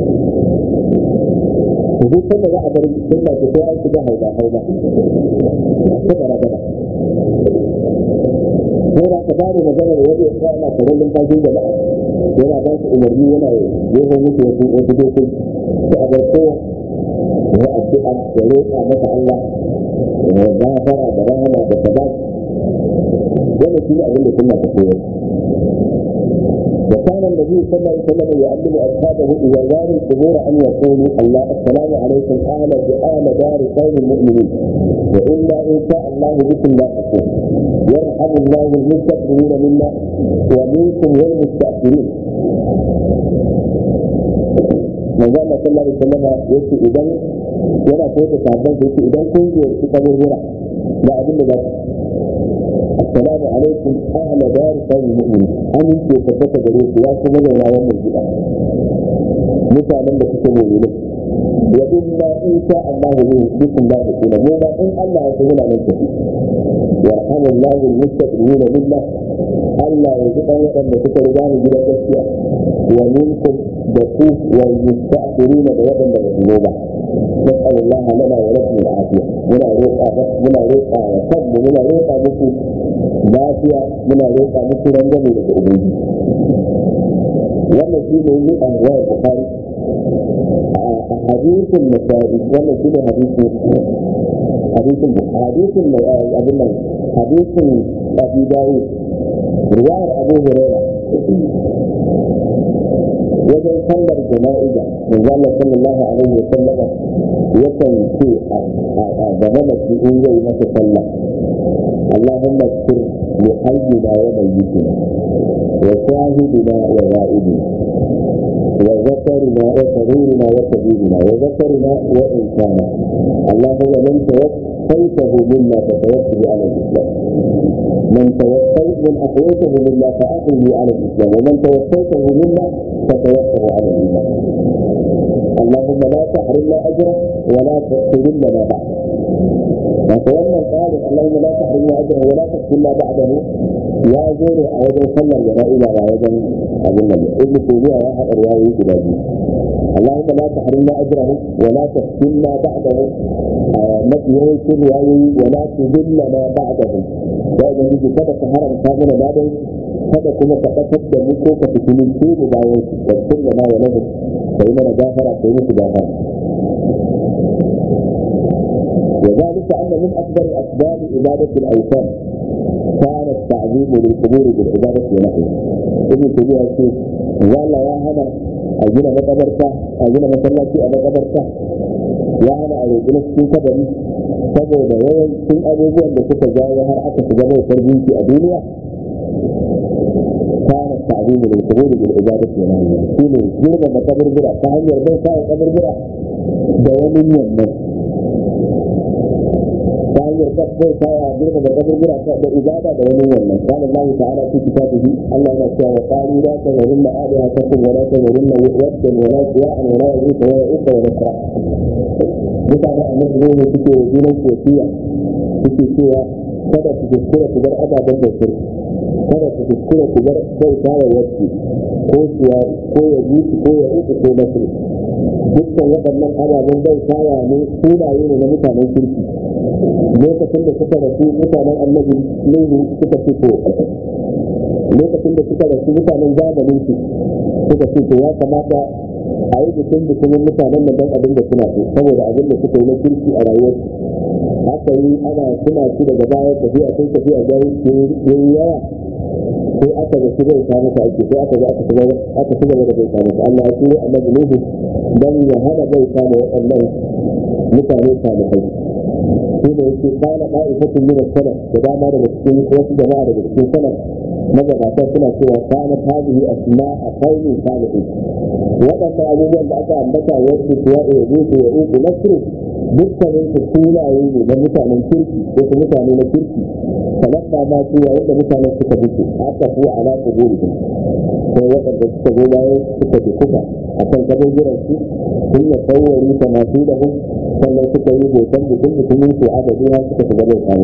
S1: to duk sanda za a bar sun ba su sai an shiga hauda hauda ta bara bara sai da ka bada magana da wani ya ana kamar numfashin jama'a yana ba su umarni yana jeho musu wasu wasu dokoki sai a bar kowa ya addu'a ya roƙa masa Allah ya gafara da rahama da sabat wanda shi ne abin da sunna ta koyar وكان النبي صلى الله عليه وسلم يعلم اصحابه اذا زاروا القبور ان يقولوا الله السلام عليكم اهل بآل دار قوم المؤمنين وانا ان شاء الله بكم لاحقون يرحم الله المستقبلين منا ومنكم والمستاخرين manzo Allah sallallahu alaihi wasallam yace idan yana koyar sabon yace idan kun je ku kaburbura da abin da za ku assalamu alaikum ahla dar qawmi mu'minin amin ke tabbata gare ku ya kuma da wannan gida mutanen da suke mu'mini wa inna in sha Allah bikum la yakuna mu ma in Allah ya tsaya nan ku yarhamu Allah al-mustaqbilina billah Allah ya ji dan wadanda suka riga ni gidan gaskiya wa minkum da ku wal mustaqbilina da wadanda ba su ba نسأل الله لنا ولكم العافية منا روقا بس منا روقا وصب منا روقا بكم lafiya muna roƙa muku rangwame daga ubangi wannan shi ne yi an wayar bukari a hadisin nasari wannan shi ne hadisin hadisin hadisin abin nan hadisin Abu Dawud riwayar Abu Hurairah wajen sallar jana'iza manzo Allah sallallahu alaihi wa sallam yakan ce a gaba da shi in zai masa sallah Allahumma sir li hayyina wa mayyitina wa shahidina wa ghaibina wa zakarina wa saririna wa kabirina wa zakarina wa insana Allahumma man tawaffaytahu minna fatawaffahu ala al-islam من توفيت من أحييته منا فأحيه على الإسلام ومن توفيته منا فتوفه على الإيمان اللهم لا تحرمنا أجره ولا تحرمنا بعده فتولى قال اللهم لا تحرمنا أجره ولا تحرمنا بعده يا زور أيضا صلى الجنة إلى أيضا أظن ابن تيمية واحد رواية كذا اللهم لا تحرمنا أجره ولا تحرمنا بعده mafi yawancin riwayoyi wala tudillana ba'dahu da ga miji kada ka haramta mana bayan kada kuma ka tabbatar da mu ko ka fitinin su da bayan su da kunna ma wala kai mana gafara kai musu gafara وذلك أن من أكبر أسباب عبادة الأوثان كان التعذيب للقبور بالعبادة ونحوها. ابن تيمية يقول ولا يا هنا أجينا مقبرته أجينا مسلاتي أنا قبرته ya hana a roƙi na cikin kabari saboda yawancin abubuwan da suka jawo har aka shiga bautar gunki a duniya kana ta'zimu lil qubur bil ibadati wa nahyi shine girma da kaburbura ta hanyar bai sa kaburbura da wani yamma ta hanyar bai sa ya girma da kaburbura da ibada da wani wannan kana Allah ta'ala fi kitabihi Allah yana cewa wa qalu la tazurunna alihatakum wa la tazurunna waddan wa la suwa'an wa la yughitha wa ya'uqa wa nasra mutane a nan ne suke junan kofiya suke cewa kada su kuskura ku bar ababen da su kada su kuskura ku bar bauta wa wasu ko suwa ko ya yusu ko ya uku ko nasu dukkan waɗannan ababen bautawa ne sunaye ne na mutanen kirki lokacin da suka rasu mutanen annabi nuhu suka fito lokacin da suka rasu mutanen zamanin su suka fito ya kamata a yi bikin bikinin mutanen da don abin da suna so saboda abin da suka yi na kirki a rayuwar haka yi ana suna ci daga baya tafiya sai tafiya ga yi yawa sai aka ga shi bai samu ta ake sai aka ga aka shiga aka shiga da bai samu ta Allah ya turo annabi Nuhu dan ya hana bai samu waɗannan mutane salihai shi da yake kana da'ifatun min as-salaf da dama daga cikin wasu jama'a daga cikin salaf magabatan suna cewa kana hadihi asma'a qaumin salihin waɗanda abubuwan da aka ambata wasu kuwa da ya zuku ya uku nasru dukkanin su sunaye ne na mutanen kirki ko su mutane na kirki talaka ma su yayin da mutanen suka mutu aka fi ala kuburi ko waɗanda suka zo bayan suka fi kuka a kan kaburburan su sun ya tsawari ta masu da hun sannan suka yi hoton mutum mutumin su adadi har suka fi gaban samu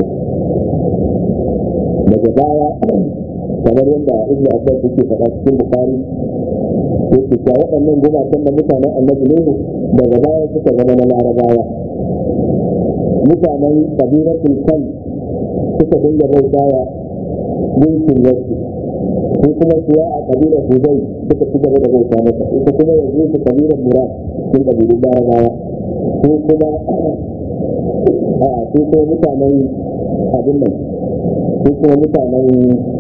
S1: daga baya kamar yadda ibnu abbas yake faɗa cikin bukari yake cewa waɗannan gumakan da mutanen annabi nuhu daga baya suka zama na larabawa mutanen kabilatul kan suka dinga bautawa gunkin wasu ko kuma kuwa a kabilar hudai suka ci gaba da bauta masa ita kuma yanzu su kabilar mura sun kabilun larabawa ko kuma a ko kuma mutanen abin nan ko kuma mutanen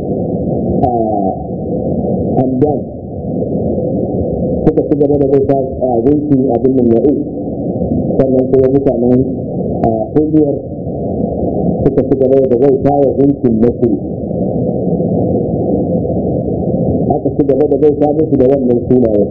S1: hamdan suka ci gaba da bauta a gunki abin nan ya'u sannan kuma mutanen a kungiyar suka ci gaba da bauta wa gunkin nasiru aka ci gaba da bauta musu da wannan sunayen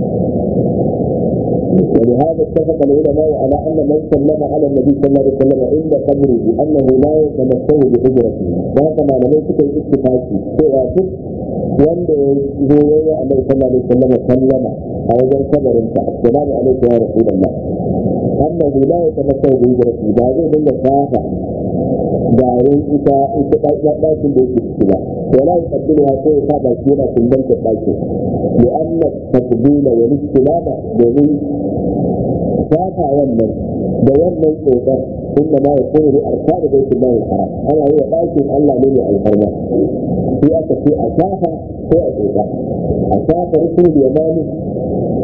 S1: ولهذا اتفق العلماء على ان من سلم على النبي صلى الله عليه وسلم عند قبره انه لا يتمثل بحجرته وهذا ما لم يكن اتفاقي سوى wanda ya zo ya yi annabi sallallahu alaihi wasallam sallama a wajen kabarin sa assalamu alaikum ya rasulullah annahu la yatamassalu bi hijrati ba zai dinga safa garin ita ita dakin da yake ciki ba wala yuqaddiruha ko ya sa baki yana kumbanta dakin li anna takbila wa istilama domin safa wannan da wannan tsokar inda ma yakunu li arkani baitullahi haram ana yi wa dakin Allah ne mai alfarma sai aka ce a safa ko a tsoka a safa rukun da yamani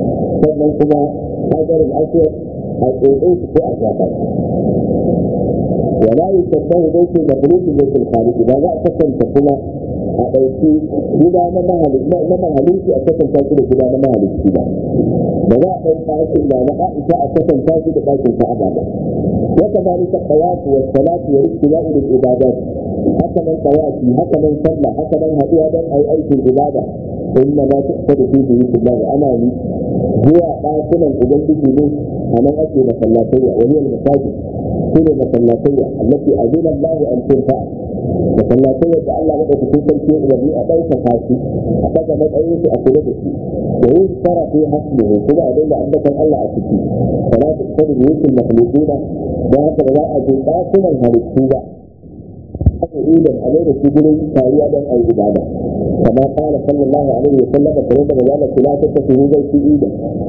S1: sannan kuma hadarin asiyar a tsotse su ko a safa ولا يشبه بيت المخلوق بيت الخالق إذا لا أتكلم كما أبيتي إذا ما مهلك ما مهلك أتكلم كما إذا ما مهلك كما ولا أبيت إلا ما أعيش أتكلم كما إذا بيت أبدا وكذلك الطواف والصلاة والاستواء للعبادات هكذا الطواف هكذا صلى هكذا هدوء أي أي في العبادة إنما تقصد فيه بيت الله أمامي هو قاتلا أبنتي أنا أتي مسلاتية وهي المساجد كل مسلاتية التي أذن الله أن ترفع مسلاتية الله وقت تكون شيء الذي أبيت خاصي أبدا ما أيش أقول ويذكر في حسبه ثم أدل أنك الله أتكي فلا تقصد بيوت المخلوقين وهكذا لا أجل قاتلا هرسوبا إذا أمير السجن كاوية أي عبادة كما قال صلى الله عليه وسلم فلما ذلك لا تتخذوا بيتي إيدا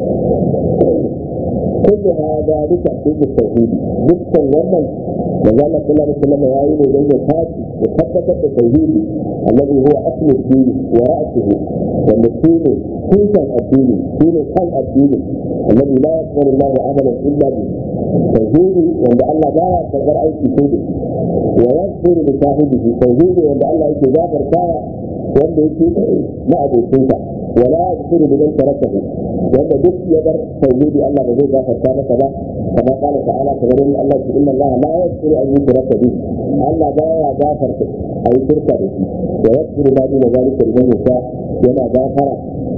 S1: كل هذا لتحقيق التوحيد ذكر ومن وقال صلى الله عليه وسلم يا أيها بين الحاج وثبت التوحيد الذي هو أصل الدين ورأسه والمسؤول كنت الدين دين خلق الدين الذي لا يقبل الله عملا إلا به توحيد وأن الله لا يقدر أي شيء ويغفر لصاحبه توحيد وأن الله يتجابر كايا وأن يكون ما أبو ولا يغفر لمن تركه wanda duk ya bar tauhidi Allah ba zai gafarta masa ba kamar kala ta'ala kamar yadda Allah ya inna Allah la yaghfiru an yushraka bihi Allah ba ya gafarta ayi shirka da shi wa yaghfiru ma duna zalika liman yasha yana gafara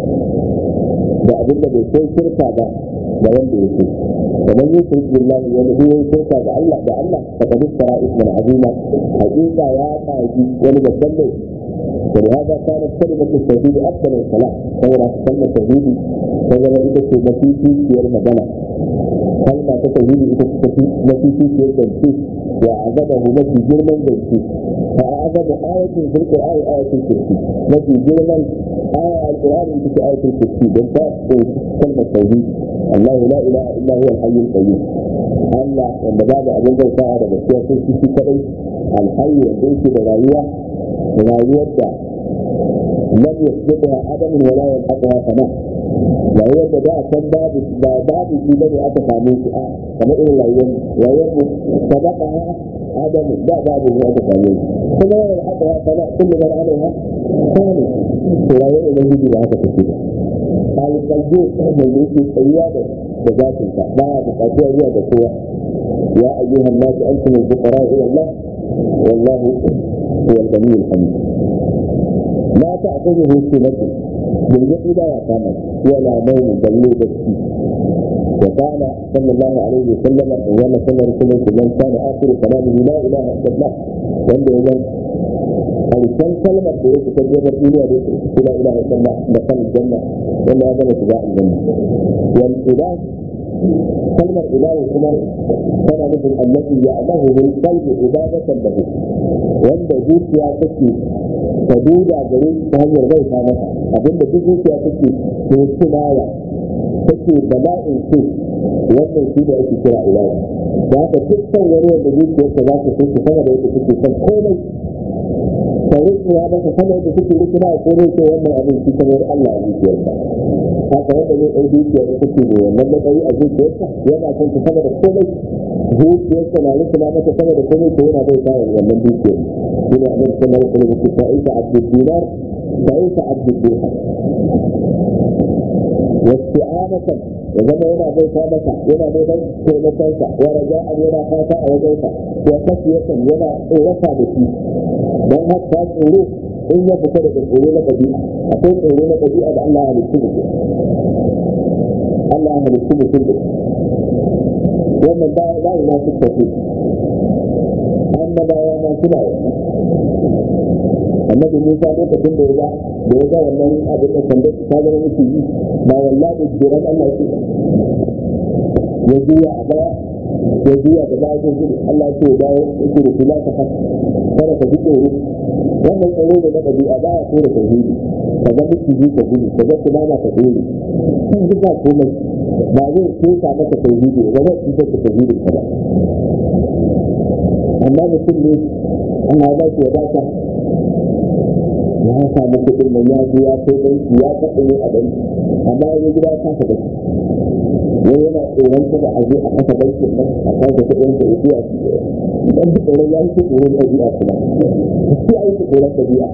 S1: da abin da bai kai shirka ba da wanda yake kamar yushrik billahi wani huwa shirka da Allah da Allah faqad istara isman azima hakika ya kaji wani babban laifi ولهذا كانت كلمة التوحيد أفضل الصلاة فهو كلمة التوحيد فهو إذا كنت في في المدنة كلمة التوحيد إذا كنت في في في الجنسي وأعجبه نفي جرما جنسي فأعجب آية في القرآن آية الكرسي نفي جرما آية القرآن في آية الكرسي بالذات كلمة التوحيد الله لا إله إلا هو الحي القيوم Allah wanda babu abin bauta da gaskiya sai shi shi kadai alhayyu wanda yake da rayuwa rayuwar da lam yasbiqha adam wa la yanqadha sana rayuwar da da san babu ba babu shi bane aka same shi a kamar irin rayuwar rayuwar mu sabaqa adam da babu ne aka same shi kuma ya haka ya sana kullu man alaiha sani to rayuwar da gidi da haka take alƙalbi da yake tsayuwa da da zatin sa baya buƙatuwa zuwa ga kowa ya ayyuhan nasu antum al-fuqara ila Allah wallahu هو الغني الحميد لا تأخذه سنة بالجد لا يقامت ولا نوم بل بكي وقال صلى الله عليه وسلم وما صلى رسول من كان آخر كلامه لا إله إلا الله وأنه إذا الإنسان كلمة بيت تجربة الدنيا بيت لا إله إلا الله دخل الجنة ولا هذا اتباع الجنة والإله كلمة إله كما كان مثل التي يعلمه القلب عبادة له wanda zuciya take ta duda gare shi ta hanyar bai ta masa abinda duk zuciya take ke tunaya take bala'in so wannan shi da ake kira ilahi da haka dukkan wani wanda zuciyarsa za ta so sama da yadda take son komai ta rikuwa masa sama yadda take rikuna a komai ko wannan abin shi kamar Allah a zuciyarsa haka wanda zai ɗau zuciya da take da wannan matsayi a zuciyarsa yana son ta sama da komai zuciyarsa na rikuna masa sama da komai ko yana bai kawo wannan dukiyar shi ne abin sama da kuma mutu fa'isa abdul dinar fa'isa abdul dirham واستعانة وزما yana bauta masa yana neman taimakonsa wa raja'an yana fata a wajensa wa kasiyatan yana tsorata da shi don haka tsoro in ya fita daga tsoro na ɗabi'a akwai tsoro na ɗabi'a da Allah ya halittu mutum Allah ya halittu mutum da wannan ba ya yi na suka fi annabawa ma suna yi annabi Musa lokacin da ya ga da ya ga wannan abin da sanda ta zama miki yi ba wallahi jiran Allah ya ya juya a baya ya juya da baya zai gudu Allah ya ce ya dawo ya ce da kula ta haka kada ka ji tsoro wannan tsoro da na ɗabi'a ba ya so da tauhidi ka ga miki ji ka gudu ka ga kuma na ka dole sun ji ba komai ba zai so ka maka tauhidi ba zai cutar da tauhidin ka ba amma mutum ne Allah ya ba shi ya ba ka ya samu kuɗin nan ya je ya kai banki ya kaɗa ne a banki amma ya gida ya kasa da wai yana tsoron kada a zo a kasa bankin nan a kasa kuɗin da ya biya dan duk tsoron ya yi tsoron ɗabi'a kuma shi ya yi tsoron ɗabi'a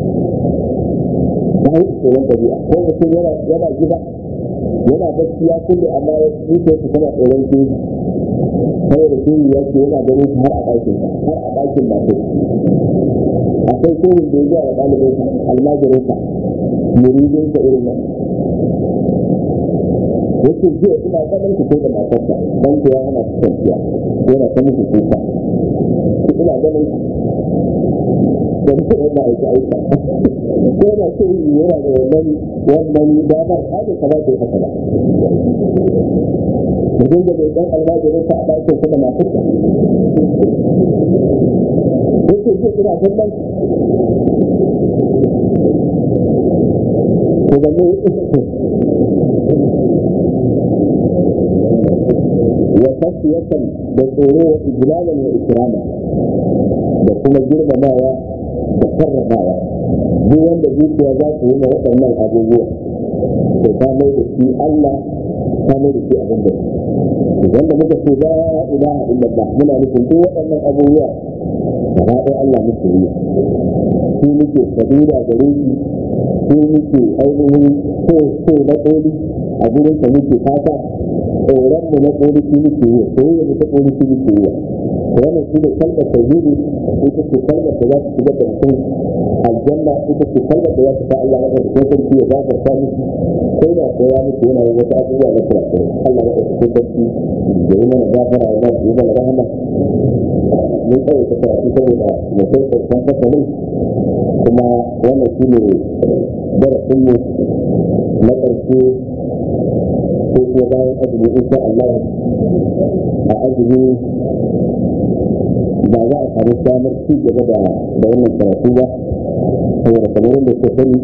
S1: ya yi tsoron ɗabi'a ko mutum yana yana gida yana bacci ya kulle amma ya zuciya su tana tsoron shi saboda shi ya ce yana ganin har a ɗakin har a ɗakin masu akwai shirin da ya zuwa da ɗalibinsa almajirinsa muridinsa irin nan yake jiya ina ganin ku ko da matarsa dan kuwa yana kwanciya yana ta muku kuka ina ganin da mutum yana aika aika ko yana so yi yana da wannan wannan damar haka kamata ya haka ba mutum da bai dan almajirinsa a ɗakin kuma matarsa yake jiya ina kallon ko da ne وخشية بالطرور إجلالا وإكراما بكل جرم مايا بكر مايا دي wanda zuciya za su yi waɗannan abubuwa to ta mai da shi Allah ta mai da shi abin da wanda muka ce la ilaha illallah muna nufin duk waɗannan abubuwa gaba ɗaya Allah muke yi shi muke kabila gare shi shi muke ainihin so so na ƙoli a gurin ka muke fata tsoron mu na ƙoli shi muke yi soyayya mu ta ƙoli shi muke yi wannan shi ne kalmar tauhidi ita ce kalmar da za ta shiga da mutum aljanna ita ce kalmar da za ta sa Allah ya da sarki ya gafarta miki ko da ko ya miki yana yin wata abubuwa na kurakurai Allah ya da sarki da yi mana gafara ya yi mana rahama mun tsaye ta karatu saboda mutum ƙarshen fasalin kuma wannan shi ne darasinmu na ƙarshe ko kuma bayan azumi insha Allah a azumi ba za a samu damar ci gaba da da wannan karatu ba saboda kamar yadda ke sani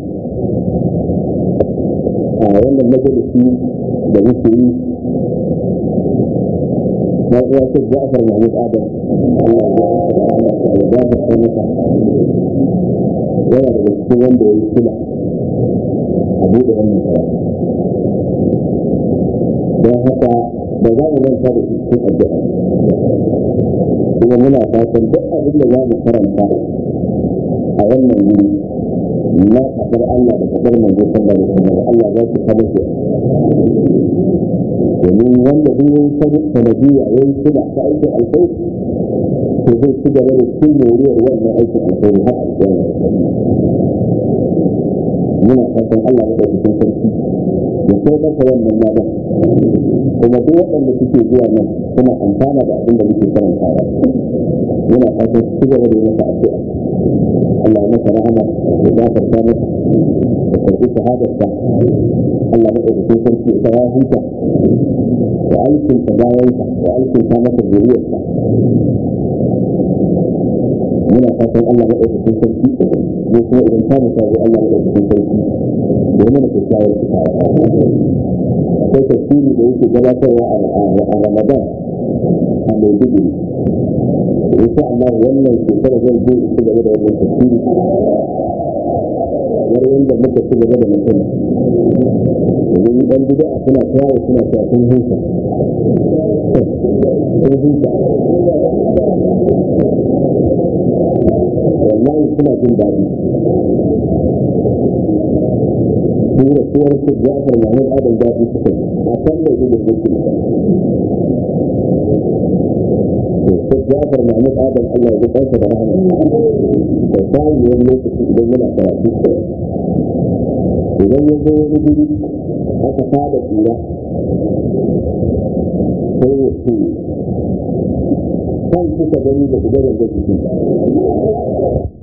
S1: a wannan majalisi da muke yi na uwa shi Ja'far Mahmud Adam Allah ya gafarta masa yana da cikin wanda ya yi kula a buɗe wannan karatu don haka ba za mu manta da shi cikin addu'a kuma muna fatan duk abin da za mu karanta a wannan wuri na fadar Allah da fadar manzo sallallahu alaihi wasallam Allah za su kada shi domin wanda duk yayi sanadiyya yayi kula ta aikin alkhairi to zai ci gaba da cin moriyar wannan aikin alkhairi har a cikin muna fatan Allah ya ɗauki sarki da sai masa wannan ladan kuma duk waɗanda suke zuwa nan suna amfana da abin da muke karantawa muna fatan su gaba da masa addu'a Allah ya masa rahama ya gafarta masa da karɓi shahadarsa Allah ya ɗauki sarki ya ya huta da alkinta bayansa da alkinta masa zuriyarsa muna fatan Allah ya ɗauki sarki ne kuma idan ta musa zai Allah ya ɗauki sarki da mana kyakkyawar kitawa akwai tafsiri da yake gabatarwa a Ramadan a Maiduguri insha Allah wannan shekara zan je ci gaba da wannan tafsiri kamar yadda muka ci gaba da mutum domin dan bid'a suna tawo suna cewa sun huta sun huta wallahi suna jin daɗi su da suwar su jafar mahmud adam daɗi suka a kan da su da suke su jafar mahmud adam allah ya ji kansa da rahama da samun wani lokaci idan yana karatu idan ya zo wani guri aka fada tsira sai ya ce kan kuka gani da gudanar da jikin